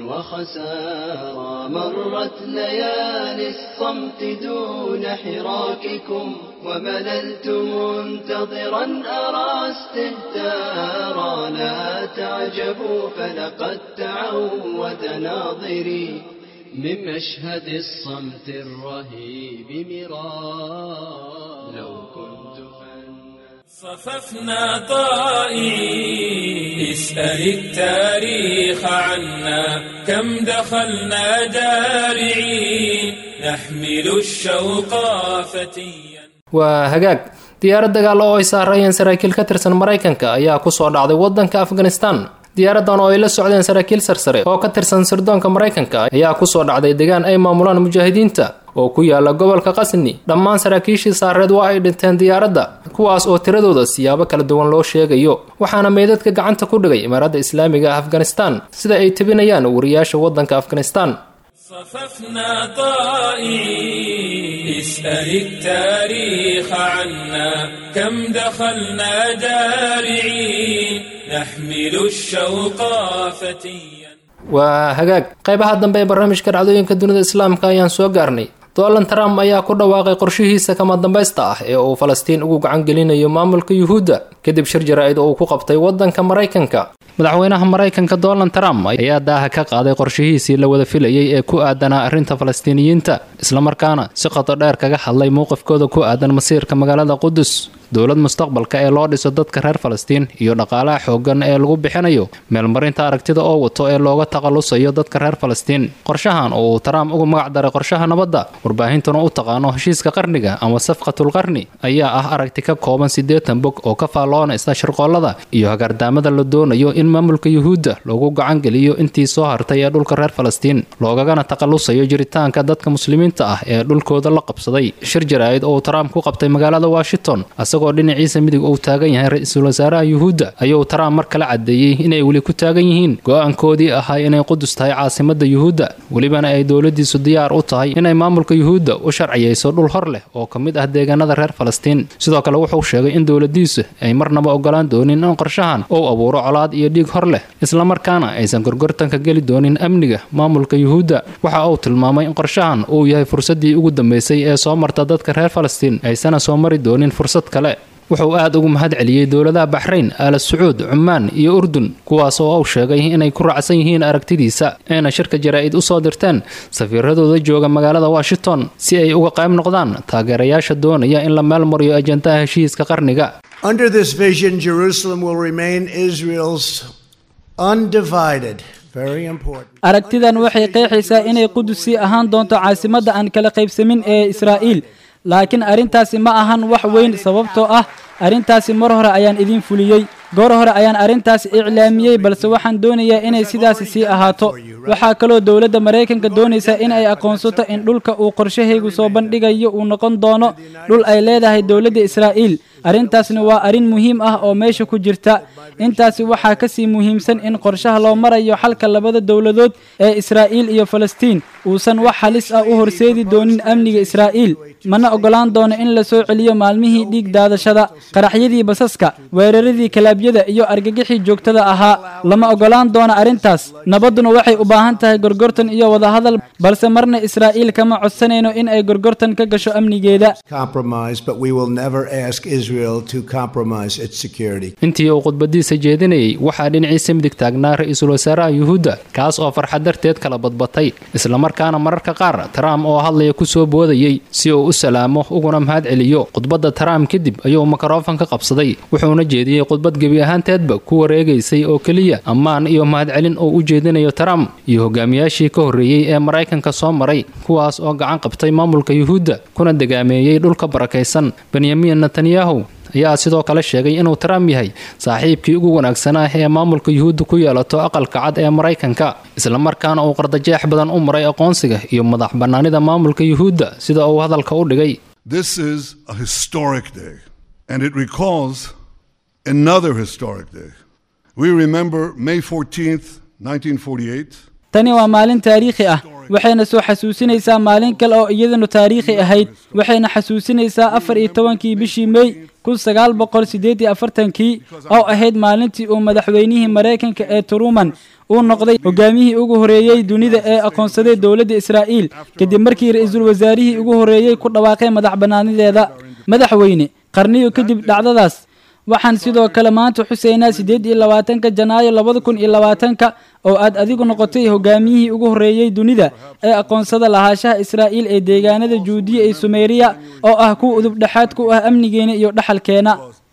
وخسارا مرت ليالي الصمت دون حراككم ومللت منتظرا أرى استهتارا لا تعجبوا فلقد تعود ناظري من مشهد الصمت الرهيب مرارا لو كنت صففنا طائعين اسأل التاريخ عنا كم دخلنا جارعين نحمل الشوق فتيا waa hagaag diyaarad dagaal oo ay saarayeen saraakiil ka tirsan maraykanka ayaa kusoo dhacday wadanka afghanistan diyaaradan oo ay la socdeen saraakiil sarsare oo ka tirsan sirdoonka maraykanka ayaa kusoo dhacday deegaan ay maamulaan mujaahidiinta oo ku yaala gobolka qasni dhammaan saraakiishii saareed waa ay dhinteen diyaaradda kuwaas oo tiradooda siyaabo kala duwan loo sheegayo waxaana meydadka gacanta ku dhigay imaaradda islaamiga ah afghanistan sida ay tebinayaan wariyaasha wadanka afghanistan صففنا طائعين اسأل التاريخ عنا كم دخلنا جارعين نحمل الشوق فتيا waa hagaag qaybaha dambe ee barnaamijka dhacdooyinka dunida islaamka ayaan soo gaarnay donald trump ayaa ku dhawaaqay qorshihiisa kama dambaysta ah ee uu falastiin ugu gacan gelinayo maamulka yuhuudda kadib shir jaraa'id oo uu ku qabtay wadanka maraykanka madaxweynaha maraykanka donald trump ayaa daaha ka qaaday qorshihiisii la wada filayay ee ku aadanaa arrinta falastiiniyiinta islamarkaana si qoto dheer kaga hadlay mowqifkooda ku aadan masiirka magaalada qudus dowlad mustaqbalka ee loo dhiso dadka reer falastiin iyo dhaqaalaha xooggan ee lagu bixinayo meelmarinta aragtida oo wato ee looga takhalusayo dadka reer falastiin qorshahan oo uu trump ugu magac daray qorshaha nabadda warbaahintuna u taqaano heshiiska qarniga ama safqatul qarni ayaa ah aragti ka kooban siddeetan bog oo ka faalloonaysa shirqoollada iyo hagardaamada la doonayo in maamulka yuhuudda loogu gacan geliyo intii soo hartay ee dhulka reer falastiin loogagana takhalusayo jiritaanka dadka muslimiinta ah ee dhulkooda la qabsaday shir jaraa'id oo uu trump ku qabtay magaalada washington isagoo dhinaciisa midig uu taagan yahay ra-iisul wasaaraha yuhuudda ayuu trump mar kale caddeeyey inay weli ku taagan yihiin go-aankoodii ahaa inay qudus tahay caasimadda yuhuudda welibana ay dowladiisu diyaar u tahay inay maamulka yuhuudda u sharciyeyso dhul hor leh oo ka mid ah deegaanada reer falastiin sidoo kale wuxuu sheegay in dowladiisu ay marnaba ogolaan doonin in qorshahan uu abuuro colaad iyo dhiig hor leh islamarkaana aysan gorgortanka geli doonin amniga maamulka yuhuudda waxa uu tilmaamay in qorshahan uu yahay fursaddii ugu dambeysay ee soo marta dadka reer falastiin aysana soo mari doonin fursad kale wuxuu aad ugu mahad celiyey dowladaha baxrayn aala sacuud cumaan iyo urdun kuwaas oo uu sheegay inay ku raacsan yihiin aragtidiisa ayna shirka jaraa'id u soo dirteen safiiradooda jooga magaalada washington si ay uga qayb noqdaan taageerayaasha doonaya in la meel mariyo ajandaha heshiiska qarniga Under this vision, Jerusalem will remain Israel's undivided, very important. aragtidan waxay qeexaysaa inay qudusi ahaan doonto caasimadda aan kala qaybsamin ee israa'iil laakiin arrintaasi ma ahan wax weyn sababtoo ah arrintaasi mar hore ayaan idiin fuliyey goor hore ayaan arrintaas iclaamiyey balse waxaan doonayaa inay sidaasi sii ahaato waxaa kaloo dowladda maraykanka doonaysa in ay aqoonsato in dhulka uu qorshahaygu soo bandhigayo uu noqon doono dhul ay leedahay dowladda israa'iil arrintaasna waa arrin muhiim ah oo meesha ku jirta intaasi waxaa ka sii muhiimsan in qorshaha loo marayo xalka labada dowladood ee israa'iil iyo falastiin uusan wax halis ah u horseedi doonin amniga israa'iil mana oggolaan doono in la soo celiyo maalmihii dhiig daadashada qaraxyadii basaska weeraradii kalaabyada iyo argagixii joogtada ahaa lama oggolaan doono arrintaas nabadduna waxay u baahan tahay gorgortan iyo wadahadal balse marna israa'iil kama codsanayno in ay gorgortan ka gasho amnigeeda Compromise, but we will never ask Israel to compromise its security. intii uu khudbadiisa jeedinayay waxaa dhinaciisa midig taagnaa ra-iisul wasaaraha yuhuudda kaas oo farxad darteed kala badbatay islamarkaana mararka qaar trump oo hadlaya ku soo boodayey si uu u salaamo uguna mahad celiyo khudbadda trump kadib ayuu mikrofon ka qabsaday wuxuuna jeediyey khudbad gebi ahaanteedba ku wareegaysay oo keliya ammaan iyo mahadcelin oo u jeedinayo trump iyo hogaamiyaashii ka horreeyey ee maraykanka soo maray kuwaas oo gacan qabtay maamulka yuhuudda kuna degaameeyey dhulka barakaysan benyamin netanyahu ayaa sidoo kale sheegay inuu trump yahay saaxiibkii ugu wanaagsanaa ee maamulka yuhuudda ku yeelato aqalka cad ee maraykanka islamarkaana uu qardajeex badan u maray aqoonsiga iyo madax bannaanida maamulka yuhuudda sida uu hadalka u dhigay This is a historic day, and it recalls another historic day. We remember May 14th, 1948. tani waa maalin taariikhi ah waxayna soo xasuusinaysaa maalin kale oo iyadanu taariikhi ahayd waxayna xasuusinaysaa afar iyo tobankii bishii mey kun sagaal boqol siddeed iyo afartankii oo ahayd maalintii uu madaxweynihii maraykanka ee truman uu noqday hogaamiyihii ugu horreeyey dunida ee aqoonsaday dowladda israa'iil kadib markii ra-iisul wasaarihii ugu horreeyey ku dhawaaqay madax bannaanideeda madaxweyne qarniyo kadib dhacdadaas waxaan sidoo kale maanta xuseynaa siddeed iyo labaatanka janaayo labada kun iyo labaatanka oo aad adigu noqotay hogaamiyihii ugu horreeyey dunida ee aqoonsada lahaashaha israa'iil ee deegaanada juudiya ee sumeriya oo ah kuwa udub dhexaad ku ah amnigeena iyo dhaxalkeena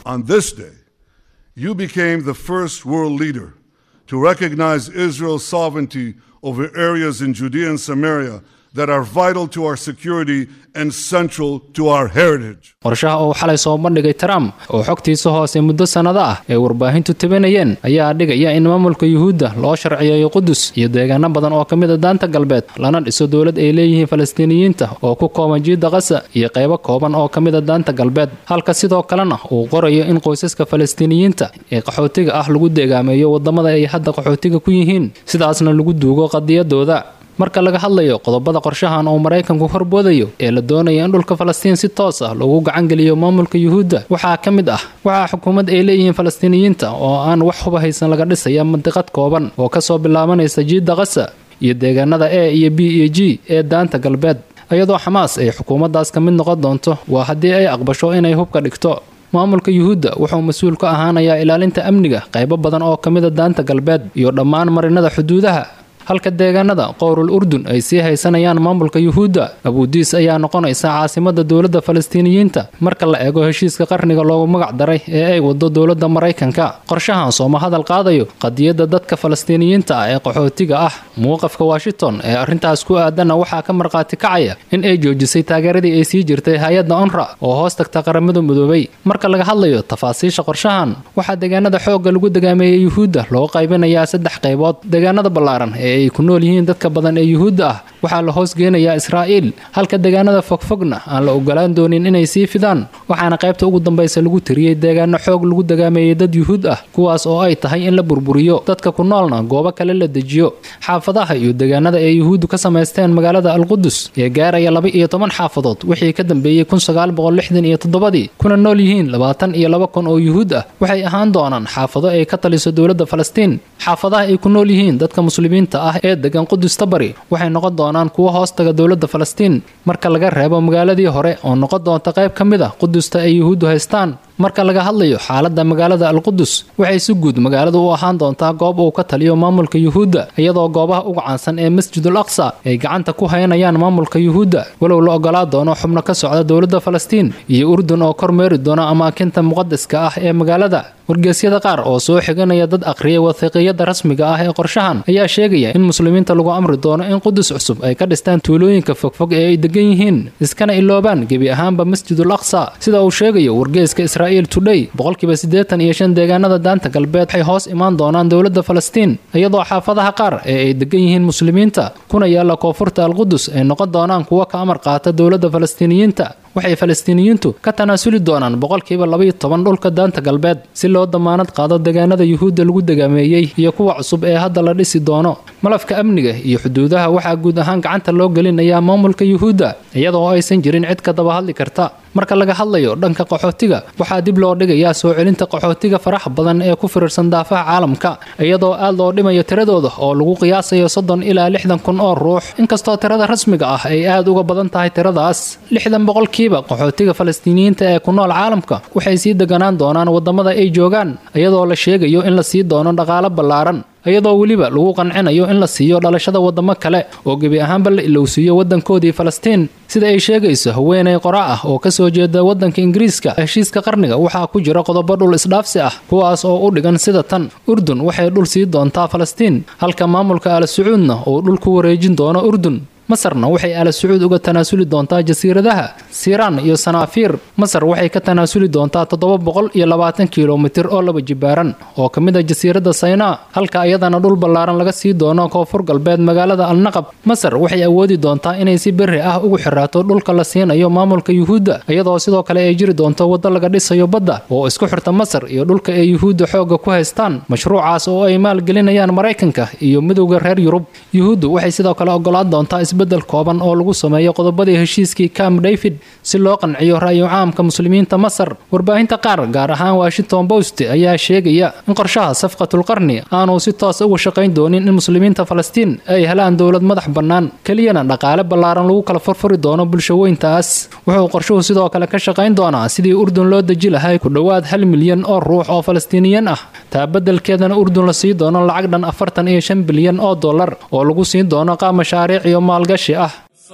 on this day, you became the first world leader to recognize Israel's sovereignty over areas in Judea and Samaria that are vital to our security and central to our heritage. qorshaha uu xalay soo bandhigay trump oo xogtiisa hoose muddo sannado ah ee warbaahintu tabinayeen ayaa dhigaya in maamulka yuhuudda loo sharciyeeyo qudus iyo deegaano badan oo ka mid a daanta galbeed lana dhiso dowlad ay leeyihiin falastiiniyiinta oo ku kooban jiidda qasa iyo qaybo kooban oo ka mid a daanta galbeed halka sidoo kalena uu qorayo in qoysaska falastiiniyiinta ee qaxootiga ah lagu deegaameeyo waddamada ay hadda qaxootiga ku yihiin sidaasna lagu duugo qadiyadooda marka laga hadlayo qodobada qorshahan uu maraykanku horboodayo ee la doonaya in dhulka falastiin si toos ah loogu gacangeliyo maamulka yuhuudda waxaa ka mid ah waxaa xukuumad ay leeyihiin falastiiniyiinta oo aan wax huba haysan laga dhisaya mandiqad kooban oo kasoo bilaabanaysa jiidda qasa iyo deegaanada e iyo b iyo g ee daanta galbeed iyadoo xamaas ay xukuumaddaas ka mid noqon doonto waa haddii ay aqbasho inay hubka dhigto maamulka yuhuudda wuxuu mas-uul ka ahaanayaa ilaalinta amniga qaybo badan oo ka mida daanta galbeed iyo dhammaan marinada xuduudaha halka deegaanada qowrul urdun ay sii haysanayaan maamulka yuhuudda abuudiis ayaa noqonaysa caasimada dowladda falastiiniyiinta marka la eego heshiiska qarniga loogu magac daray ee ay wado dowladda maraykanka qorshahan sooma hadal qaadayo qadiyadda dadka falastiiniyiinta ah ee qaxootiga ah muuqafka washington ee arrintaas ku aadanna waxaa ka markhaati kacaya in ay joojisay taageeradii ay sii jirtay hay-adda onra oo hoos tagta qaramada midoobay marka laga hadlayo tafaasiisha qorshahan waxaa deegaanada xoogga lagu degaameeyey yuhuudda loo qaybinayaa saddex qaybood deegaanada ballaaran ee ay ku nool yihiin dadka badan ee yuhuudda ah waxaa la hoos geenayaa israa'iil halka deegaanada fogfogna aan la ogolaan doonin inay sii fidaan waxaana qaybta ugu dambaysa lagu tiriyey deegaano xoog lagu degaameeyey dad yuhuud ah kuwaas oo ay tahay in la burburiyo dadka ku noolna goobo kale la dejiyo xaafadaha iyo deegaanada ay yuhuuddu ka samaysteen magaalada alqudus ee gaaraya laba iyo toban xaafadood wixii ka dambeeyey kun sagaal boqol lixdan iyo toddobadii kuna nool yihiin labaatan iyo laba kun oo yuhuud ah waxay ahaan doonaan xaafado ay ka taliso dowladda falastiin xaafadaha ay ku nool yihiin dadka muslimiinta ah ee degan qudusta bari waxay noqon doonaan kuwo hoostaga dowladda falastiin marka laga reebo magaaladii hore oo noqon doonta qayb ka mid a qudusta ay yuhuuddu haystaan marka laga hadlayo xaaladda magaalada alqudus waxay si guud magaaladu u ahaan doontaa goob uu ka taliyo maamulka yuhuudda iyadoo goobaha ugu caansan ee masjidul aqsa ay gacanta ku haynayaan maamulka yuhuudda walow la ogolaa doono xubno ka socda dowladda falastiin iyo urdun oo kormeeri doona amaakinta muqadaska ah ee magaalada wargeysyada qaar oo soo xiganaya dad aqriyay wathiiqiyada rasmiga ah ee qorshahan ayaa sheegaya in muslimiinta lagu amri doono in qudus cusub ay ka dhistaan tuulooyinka fogfog ee ay degan yihiin iskana iloobaan gebi ahaanba masjidul aqsa sida uu sheegayo wargeyska israa'iil today boqolkiiba siddeetan iyo shan deegaanada daanta galbeed waxay hoos imaan doonaan dowladda falastiin iyadoo xaafadaha qaar ee ay degan yihiin muslimiinta kuna yaalla koonfurta alqudus ay noqon doonaan kuwo ka amar qaata dowladda falastiiniyiinta waxay falastiiniyiintu ka tanaasuli doonaan boqolkiiba labaiyo toban dhulka daanta galbeed si loo damaanad qaado deegaanada yuhuudda lagu degaameeyey iyo kuwa cusub ee hadda la dhisi doono malafka amniga iyo xuduudaha waxaa guud ahaan gacanta loo gelinayaa maamulka yuhuudda iyadoo aysan jirin cid ka daba hadli karta marka laga hadlayo dhanka qaxootiga waxaa dib loo dhigayaa soo celinta qaxootiga faraxa badan ee ku firirsan daafaha caalamka iyadoo aad loo dhimayo tiradooda oo lagu qiyaasayo soddon ilaa lixdan kun oo ruux inkastoo tirada rasmiga ah ay aad uga badan tahay tiradaas lixdan boqolkiiba qaxootiga falastiiniyiinta ee ku nool caalamka waxay sii deganaan doonaan waddamada ay joogaan iyadoo la sheegayo in la sii doono dhaqaalo ballaaran iyadoo weliba lagu qancinayo in la siiyo dhalashada waddamo kale oo gebi ahaanba la ilowsiiyo waddankoodii falastiin sida ay sheegayso haweenay qora ah oo kasoo jeeda waddanka ingiriiska heshiiska qarniga waxaa ku jira qodobo dhul isdhaafsi ah kuwaas oo u dhigan sida tan urdun waxay dhul sii doontaa falastiin halka maamulka al sacuudna uu dhul ku wareejin doono urdun masarna waxay ala sacuud uga tanaasuli doontaa jasiiradaha siiraan iyo sanaafiir masar waxay ka tanaasuli doontaa toddoba boqol iyo labaatan kilomitir oo laba jibaaran oo ka mid a jasiiradda saynaa halka iyadana dhul ballaaran laga sii doono koonfur galbeed magaalada alnaqab masar waxay awoodi doontaa inay si berri ah ugu xiraato dhulka la siinayo maamulka yuhuudda iyadoo sidoo kale ay jiri doonto waddo laga dhisayo badda oo isku xirta masar iyo dhulka ay yuhuudda xoogga ku haystaan mashruucaas oo ay maalgelinayaan maraykanka iyo midowda reer yurub yuhuuddu waxay sidoo kale ogolaan doontaa bedel kooban oo lagu sameeyo qodobadii heshiiskii camp david si loo qanciyo ra'yo caamka muslimiinta masar warbaahinta qaar gaar ahaan washington post ayaa sheegaya in qorshaha safqatulqarni aanu si toos uga shaqayn doonin in muslimiinta falastiin ay helaan dowlad madax bannaan keliyana dhaqaale ballaaran lagu kala furfuri doono bulshaweyntaas wuxuu qorshuhu sidoo kale ka shaqayn doonaa sidii urdun loo deji lahay ku dhowaad hal milyan oo ruux oo falastiiniyan ah taa beddelkeedana urdun la sii doono lacag dhan afartan iyo shan bilyan oo dollar oo lagu siin doono qaab mashaariic iyo maalgashi ah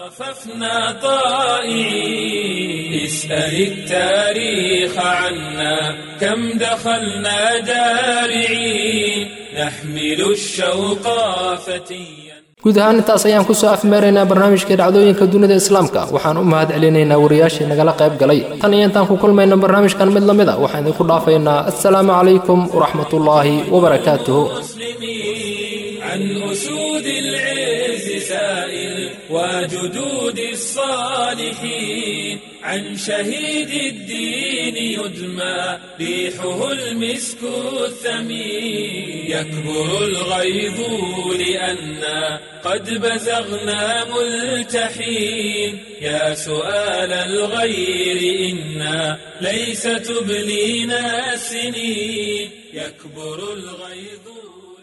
صففنا طائعين اسأل التاريخ عنا كم دخلنا دارعين نحمل الشوق فتيا guud ahaan intaas ayaan kusoo afmeeraynaa barnaamijkai dhacdooyinka dunida islaamka waxaan u mahad celinaynaa wariyaashii nagala qayb galay tan iyo intaan ku kulmayno barnaamijkan mid lamid a waxaan idinku dhaafaynaa assalaamu calaykum waraxmatullaahi wabarakaatuhu عن أسود العز سائل وجدود الصالحين عن شهيد الدين يدمى ريحه المسك الثمين يكبر الغيظ لأنا قد بزغنا ملتحين يا سؤال الغير إنا ليس تبلينا السنين يكبر الغيظ